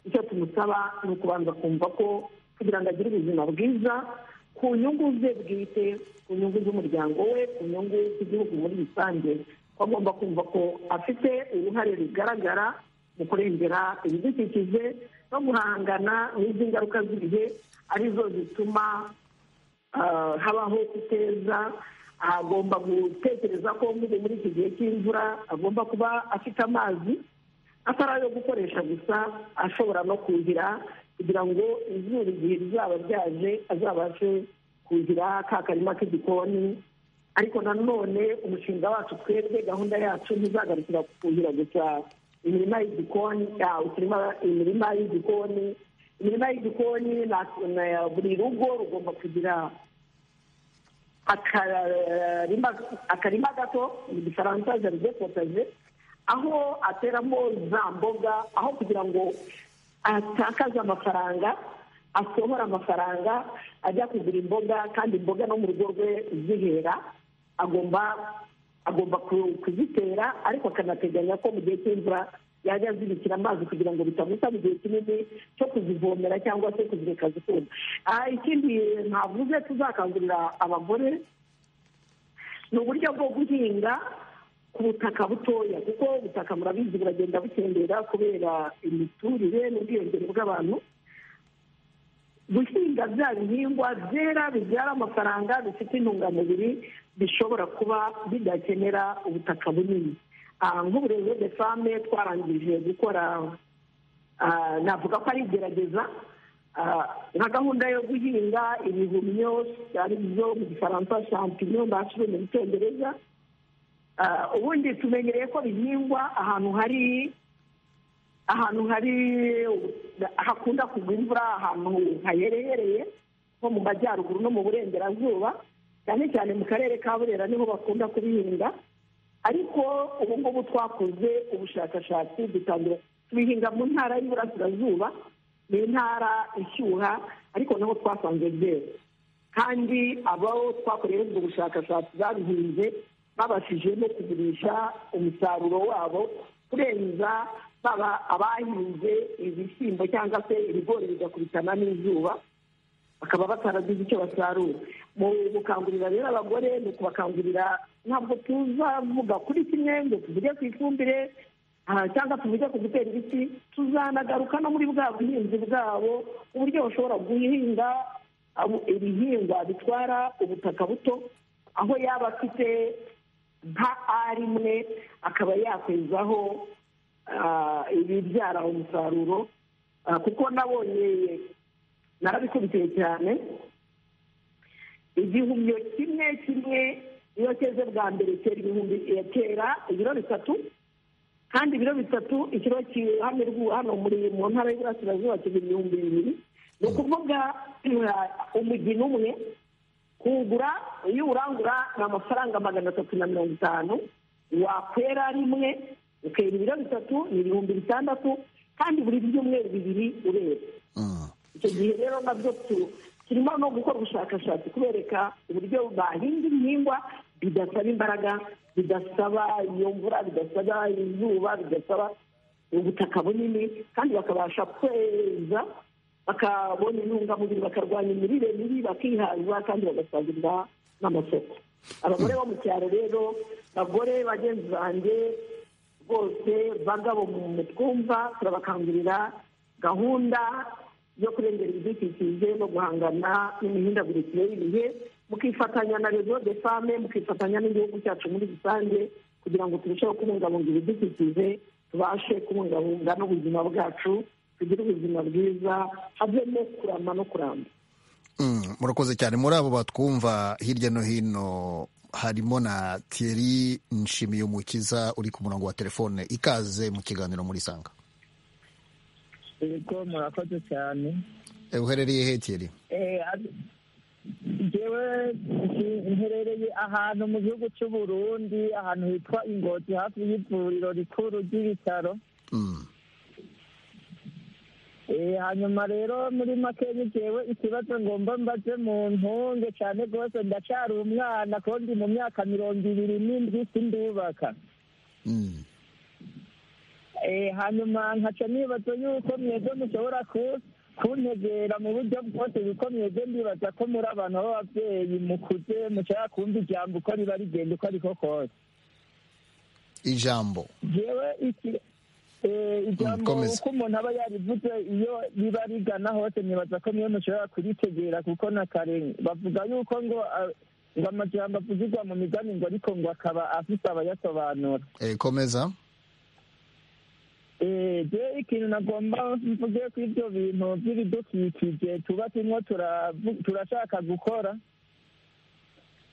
icyo tumusaba ni ukubanza kumva ko kugira ngo agire ubuzima bwiza ku nyungu ze bwite ku nyungu z'umuryango we ku nyungu z'igihugu muri rusange ko agomba kumva ko afite uruhare rugaragara mu kurengera ibidukikije no guhangana n'izi ngaruka z'ibihe arizo zituma habaho kuteza agomba gutekereza ko nk'ubu muri iki gihe cy'imvura agomba kuba afite amazi atari ayo gukoresha gusa ashobora no kuhira kugira ngo izuba igihe rizaba ryaje azabashe kugira ka karima k'igikoni ariko nanone umushinga wacu twebwe gahunda yacu ntizagarukira kuhira gusa imirima y'igikoni imirima y'igikoni imirima y'igikoni buri rugo rugomba kugira akarima gato mu gifaransa jaride potaje aho ateramo za mboga aho kugira ngo atakaze amafaranga asohora amafaranga ajya kugura imboga kandi imboga no mu rugo rwe zihera agomba agomba kuzitera ariko akanateganya ko mu gihe cy'imvura yajya azibikira amazi kugira ngo bitamutaba igihe kinini cyo kuzivomera cyangwa se kuzireka zikunda ikindi ntavuze tuzakangurira abagore ni uburyo bwo guhinga ku butaka butoya kuko ubutaka murabizi buragenda butembera kubera imiturire n'ubwiyongere bw'abantu guhinga bya bihingwa byera bibyara amafaranga bifite intungamubiri bishobora kuba bidakenera ubutaka bunini nk'uburezi de fame twarangije gukora navuga ko ari igerageza nka gahunda yo guhinga ibihumyo ari byo mu gifaransa shampinyo mbashije mu cyongereza ubundi tumenyereye ko bihingwa ahantu hari ahantu hari hakunda kugwa imvura ahantu haherereye nko mu majyaruguru no mu burengerazuba cyane cyane mu karere ka burera niho bakunda kubihinga ariko ubu ngubu twakoze ubushakashatsi dutangira tubihinga mu ntara y'iburasirazuba ni intara ishyuha ariko naho twasanze byera kandi abo twakoreye ubwo bushakashatsi babihinze babashije no kugurisha umusaruro wabo kurenza baba abahinze ibishyimbo cyangwa se ibigori bigakubitana n'izuba bakaba bataragize icyo basarura mu gukangurira rero abagore ni ukubakangurira ntabwo tuzavuga kuri kimwe ngo tuvuge ku ifumbire cyangwa tuvuge ku gutera ibiti tuzanagaruka no muri bwa buhinzi bwabo uburyo bashobora guhinga ibihingwa bitwara ubutaka buto aho yaba afite nka ari imwe akaba yakwezaho ibibyara umusaruro kuko nabonye narabikurikiye cyane igihumyo kimwe kimwe iyo cyeze bwa mbere cyera ibihumbi kera ibiro bitatu kandi ibiro bitatu ikiro hano muri mu ntara y'iburasirazuba kiba ibihumbi bibiri ni ukuvuga umugina umwe kugura iyo urangura ni amafaranga magana atatu na mirongo itanu wakwera rimwe ukera ibiro bitatu ni ibihumbi bitandatu kandi buri byumweru bibiri ureba icyo gihe rero nabyo turimo no gukora ubushakashatsi kubereka uburyo bahinga ibihingwa bidasaba imbaraga bidasaba iyo mvura bidasaba izuba bidasaba ubutaka bunini kandi bakabasha kweza bakabona intungamubiri bakarwanya imirire mibi bakihaza kandi bagasagurira n'amasoko abagore bo mu cyaro rero bagore bagenzi banjye rwose bagabo mu twumva turabakangurira gahunda yo kurengera ibidukikije no guhangana n'imihindagurikire y'ibihe mukifatanya na rezo de fame mukifatanya n'igihugu cyacu muri rusange kugira ngo turusheho kubungabunga ibidukikije tubashe kubungabunga n'ubuzima bwacu tugire ubuzima bwiza havemo kurama no kuramba murakoze cyane muri abo batwumva hirya no hino harimo na Thierry nshimiyumukiza uri ku murongo wa telefone ikaze mu kiganiro muri sanga yego murakoze cyane uherereye he Thierry ngewe nherereye ahantu mu gihugu cy'u Burundi ahantu hitwa ingoti hafi y'ivuriro rikuru ry'ibitaro hanyuma rero muri make ngewe ikibazo ngomba mbaze mu ntunge cyane rwose ndacyari umwana kuko ndi mu myaka mirongo ibiri n'indwi sindubaka hanyuma nkaca nibaza yuko mwebwe mushobora kuntegera mu buryo bwose kuko mwebwe ndibaza ko muri abantu b'ababyeyi mukuze mushobora kumva ijambo uko riba rigenda uko ariko kose ijambo yewe ijambo uko umuntu aba yarivuze iyo riba rigana hose nibaza ko mwe mushobora kuritegera kuko na kare bavuga yuko ngo ngo amajambo avugirwa mu migani ngo ariko ngo akaba afite abayasobanura komeza eee ikintu nagomba mvuge ko ibyo bintu by'ibidukikije tuba turimo turashaka gukora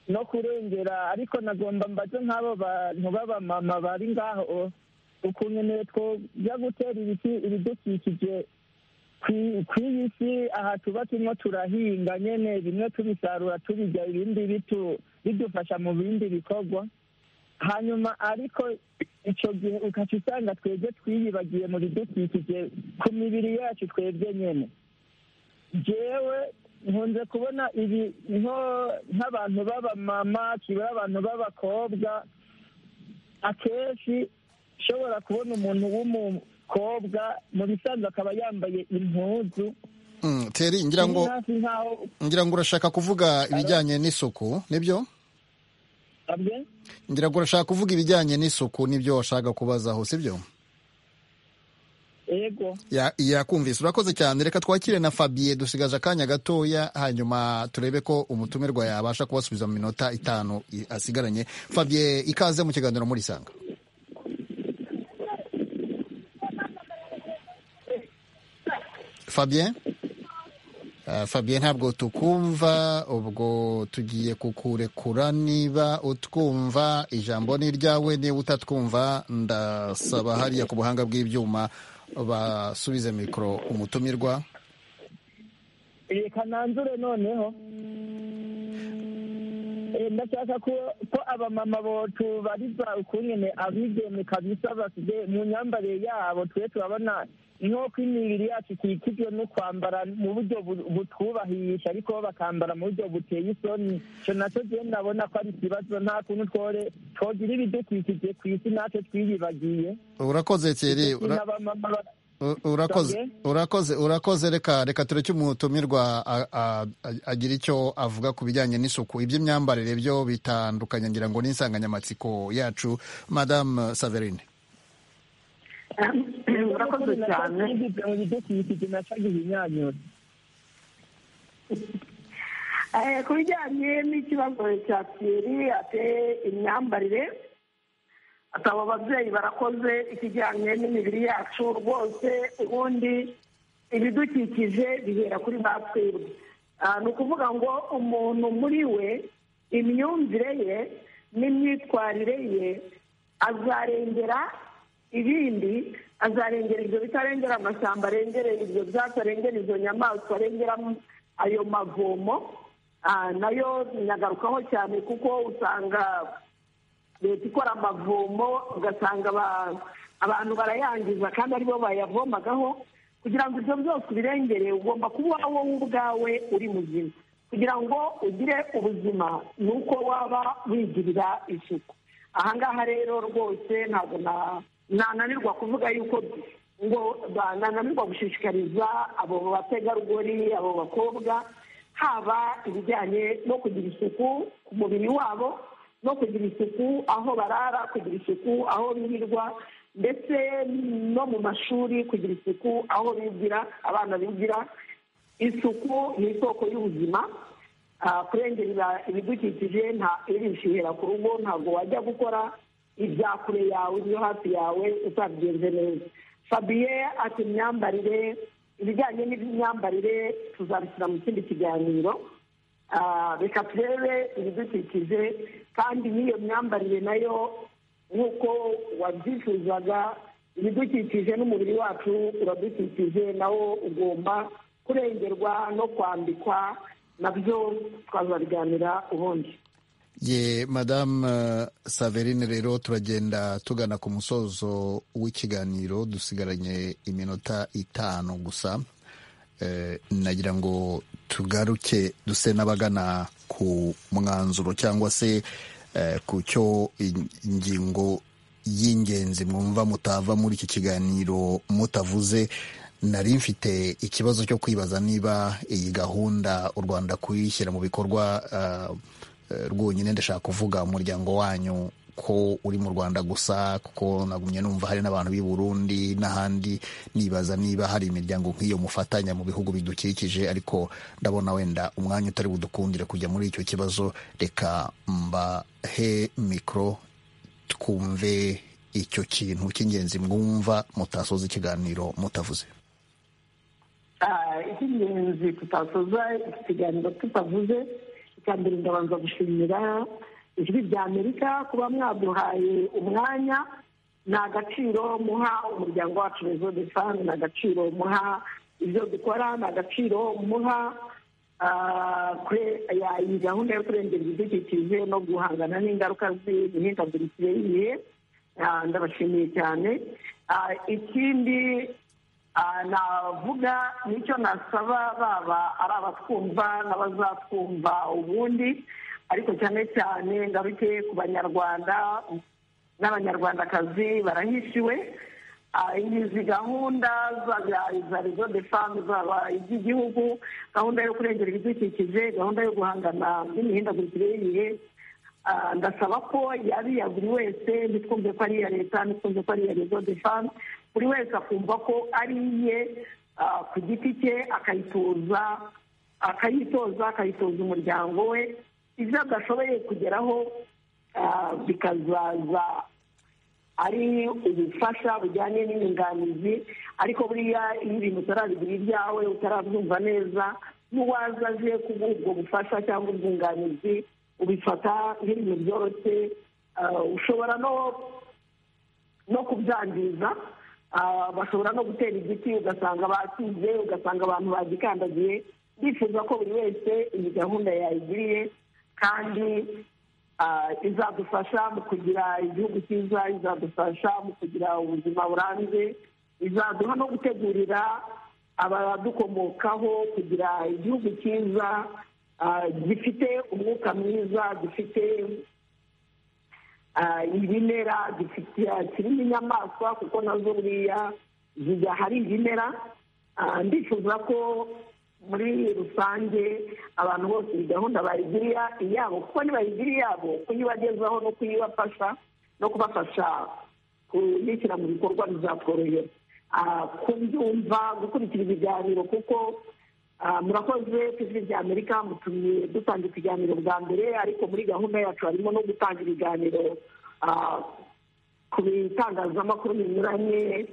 no kurengera ariko nagomba mbaze nk'abo bantu b'abamama bari ngaho ukuntu tujya gutera ibiti ibidukikije ku iyi si aha tuba turimo turahinga nyine bimwe tubisarura tubijya ibindi bidufasha mu bindi bikorwa hanyuma ariko icyo gihe ukaca usanga twebwe twiyibagiye mu bidukikije ku mibiri yacu twebwe nyine ngewe nkunze kubona ibi nk'abantu b'abamama kibura abantu b'abakobwa akenshi ushobora kubona umuntu w'umukobwa mu bisanzwe akaba yambaye impuzu teri ngira ngo ngira ngo urashaka kuvuga ibijyanye n'isuku nibyo ngira ngo urashaka kuvuga ibijyanye n'isuku nibyo washaka kubazaho sibyo yego yakumvise urakoze cyane reka twakire na fabiye dusigaje akanya gatoya hanyuma turebe ko umutumirwa yabasha kubasubiza mu minota itanu asigaranye fabiye ikaze mu kiganiro muri isanga fabiye fabiye ntabwo tukumva ubwo tugiye kukurekura niba utwumva ijambo ni iryawe niba utatwumva ndasaba hariya ku buhanga bw'ibyuma basubize mikoro umutumirwa reka nanzure noneho ndashaka ko abamama bocu bariza ukungene abigeme kabisa basize mu myambarire yabo twe turabona nk'uko imibiri yacu ikikijwe no kwambara mu buryo butwubahisha ariko bo bakambara mu buryo buteye isoni icyo nacyo njyewe ndabona ko ari ikibazo nta kuntu twore twogira ibidukikije ku isi natwe twiyibagiye urakoze kere urakoze urakoze urakoze reka reka tureke umutumirwa agira icyo avuga ku bijyanye n'isuku iby'imyambarire byo bitandukanye ngira ngo n'insanganyamatsiko yacu madamu saverine urakoze cyane ku bijyanye n'ikibazo cya piyeri ate imyambarire ataba ababyeyi barakoze ikijyanye n'imibiri yacu rwose ubundi ibidukikije bihera kuri ba twebwe ni ukuvuga ngo umuntu muri we imyumvire ye n'imyitwarire ye azarengera ibindi azarengera ibyo bitarengera amashyamba arengera ibyo byatsi arengera izo nyamaswa arengera ayo mavomo nayo nyagarukaho cyane kuko usanga leta ikora amavomo ugasanga abantu barayangiza kandi aribo bayavomagaho kugira ngo ibyo byose ubirengere ugomba kuba wowe ubwawe uri muzima kugira ngo ugire ubuzima ni uko waba wigirira isuku aha ngaha rero rwose ntabwo nananirwa kuvuga yuko ngo nananirwa gushishikariza abo bategarugori abo bakobwa haba ibijyanye no kugira isuku ku mubiri wabo no kugira isuku aho barara kugira isuku aho birirwa ndetse no mu mashuri kugira isuku aho bigira abana bigira isuku ni isoko y'ubuzima kurengera ibidukikije nta irishihera ku rugo ntabwo wajya gukora ibya kure yawe ibyo hafi yawe utabigenze neza fabiye ati imyambarire ibijyanye n'imyambarire tuzabishyira mu kindi kiganiro reka turebe ibidukikije kandi n'iyo myambarire nayo nk'uko wabyifuzaga ibidukikije n'umubiri wacu uradukikije nawo ugomba kurengerwa no kwambikwa nabyo twazabiganira ubundi ye madamu saverine rero turagenda tugana ku musozo w'ikiganiro dusigaranye iminota itanu gusa nagira ngo tugaruke duse n'abagana ku mwanzuro cyangwa se ku cyo ingingo y'ingenzi mwumva mutava muri iki kiganiro mutavuze nari mfite ikibazo cyo kwibaza niba iyi gahunda u rwanda kuyishyira mu bikorwa rwonyine ndashaka kuvuga umuryango wanyu ko uri mu rwanda gusa kuko nagumye numva hari n'abantu b'i burundi n'ahandi nibaza niba hari imiryango nk'iyo mufatanya mu bihugu bidukikije ariko ndabona wenda umwanya utari budukundire kujya muri icyo kibazo reka mbahe mikoro twumve icyo kintu cy'ingenzi mwumva mutasoza ikiganiro mutavuze icy'ingenzi tutasoza ikiganiro tutavuze icya mbere ndabanza gushimira ijwi rya amerika kuba mwaduhaye umwanya ni agaciro muha umuryango wacu rezo de fani ni agaciro muha ibyo dukora ni agaciro muha iyi gahunda yo kurengera ibidukikije no guhangana n'ingaruka z'imihindagurikire y'ibihe ndabashimiye cyane ikindi navuga nicyo nasaba baba ari abatwumva n'abazatwumva ubundi ariko cyane cyane ngaruke ku banyarwanda n'abanyarwandakazi barahishiwe izi gahunda za rezo de famu zaba iz'igihugu gahunda yo kurengera ibidukikije gahunda yo guhangana n'imihindagurikire y'ibihe ndasaba ko yariya buri wese ntitwumve ko ari iya leta ntitwumve ko ari iya rezo de famu buri wese akumva ko ari iye ku giti cye akayitoza akayitoza akayitoza umuryango we ibyo adashoboye kugeraho bikazaza ari ubufasha bujyanye n'inyunganizi ariko buriya iyo ibintu utarabigira ibyawe utarabyumva neza n'uwaza aje kuguha ubwo bufasha cyangwa ubwunganizi ubifata nk'ibintu byoroshye ushobora no kubyangiza bashobora no gutera igiti ugasanga bakize ugasanga abantu bagikandagiye bifuza ko buri wese iyi gahunda yayigiriye kandi izadufasha mu kugira igihugu cyiza izadufasha mu kugira ubuzima burambye izaduha no gutegurira abadukomokaho kugira igihugu cyiza gifite umwuka mwiza gifite ibimera kirimo inyamaswa kuko nazo buriya zijya hari ibimera ndifuza ko muri rusange abantu bose iyi gahunda bayigiriya iyabo kuko nibayigira iyabo kuyibagezaho no kuyibafasha no kubafasha kuyishyira mu bikorwa bizatworohera kubyumva gukurikira ibiganiro kuko murakoze tv bya amerika mutumye dutanga ikiganiro bwa mbere ariko muri gahunda yacu harimo no gutanga ibiganiro ku bitangazamakuru binyuranye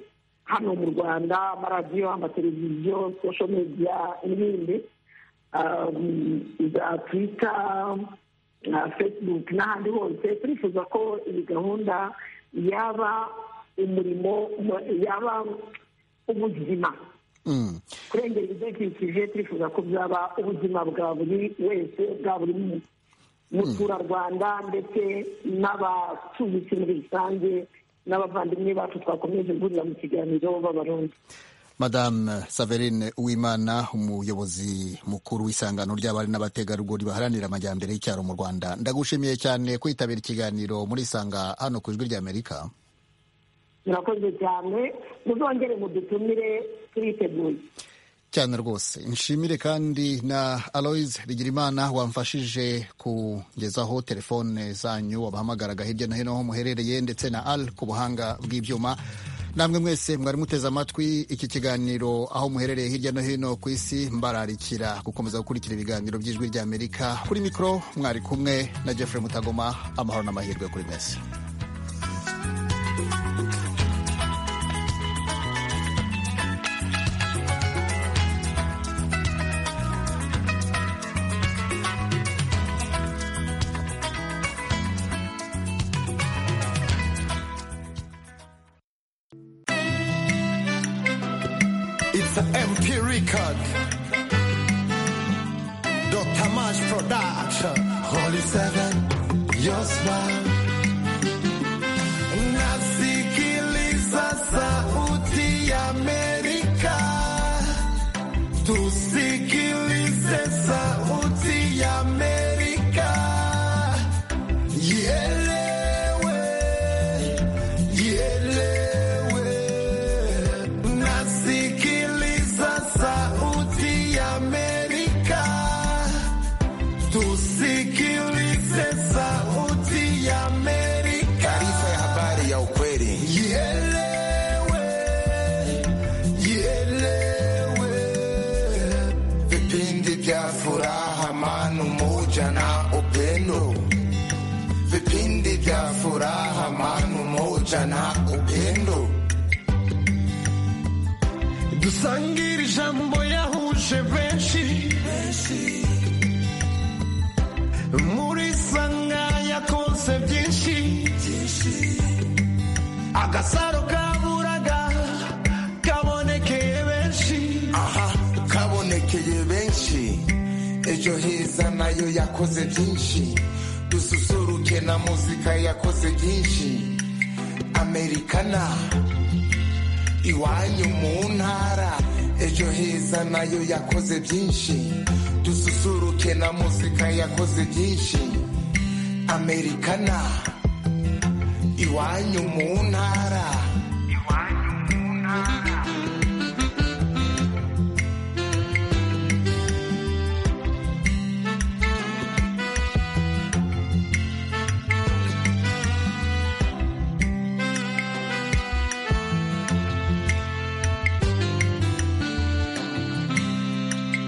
hano mu rwanda amaradiyo amateleviziyo sosho mediya n'ibindi za twita na fesibuke n'ahandi hose turifuza ko iyi gahunda yaba umurimo yaba ubuzima kurengera ibidukikije turifuza ko byaba ubuzima bwa buri wese bwa buri muturarwanda ndetse n'abatuye isi muri rusange n'abavandimwe bacu twakomeje guhurira mu kiganiro b'abarundi madame saverine uwimana umuyobozi mukuru w'isangano ry'abari n'abategarugori baharanira amajyambere y'icyaro mu rwanda ndagushimiye cyane kwitabira ikiganiro muri isanga hano ku ijwi ry'amerika murakoze cyane muzongere mudutumire turiteguye cyane rwose nshimire kandi na aloise bigirimana wamfashije kugezaho telefone zanyu wabahamagaraga hirya no hino aho muherereye ndetse na al ku buhanga bw'ibyuma namwe mwese mwari muteze amatwi iki kiganiro aho muherereye hirya no hino ku isi mbararikira gukomeza gukurikira ibiganiro by'ijwi ry'amerika kuri mikoro mwari kumwe na jeffrey mutagoma amahoro n'amahirwe kuri mwese dusangire ijambo yahuje benshi muri sanga yakoze byinshi agasaro kaburaga kabonekeye benshi aha kabonekeye benshi ejo heza nayo yakoze byinshi dususuruke na muzika yakoze byinshi amerikana iwanyu mu ntara ejo heza nayo yakoze byinshi dususuruke na muzika yakoze byinshi amerikana iwanyu mu ntara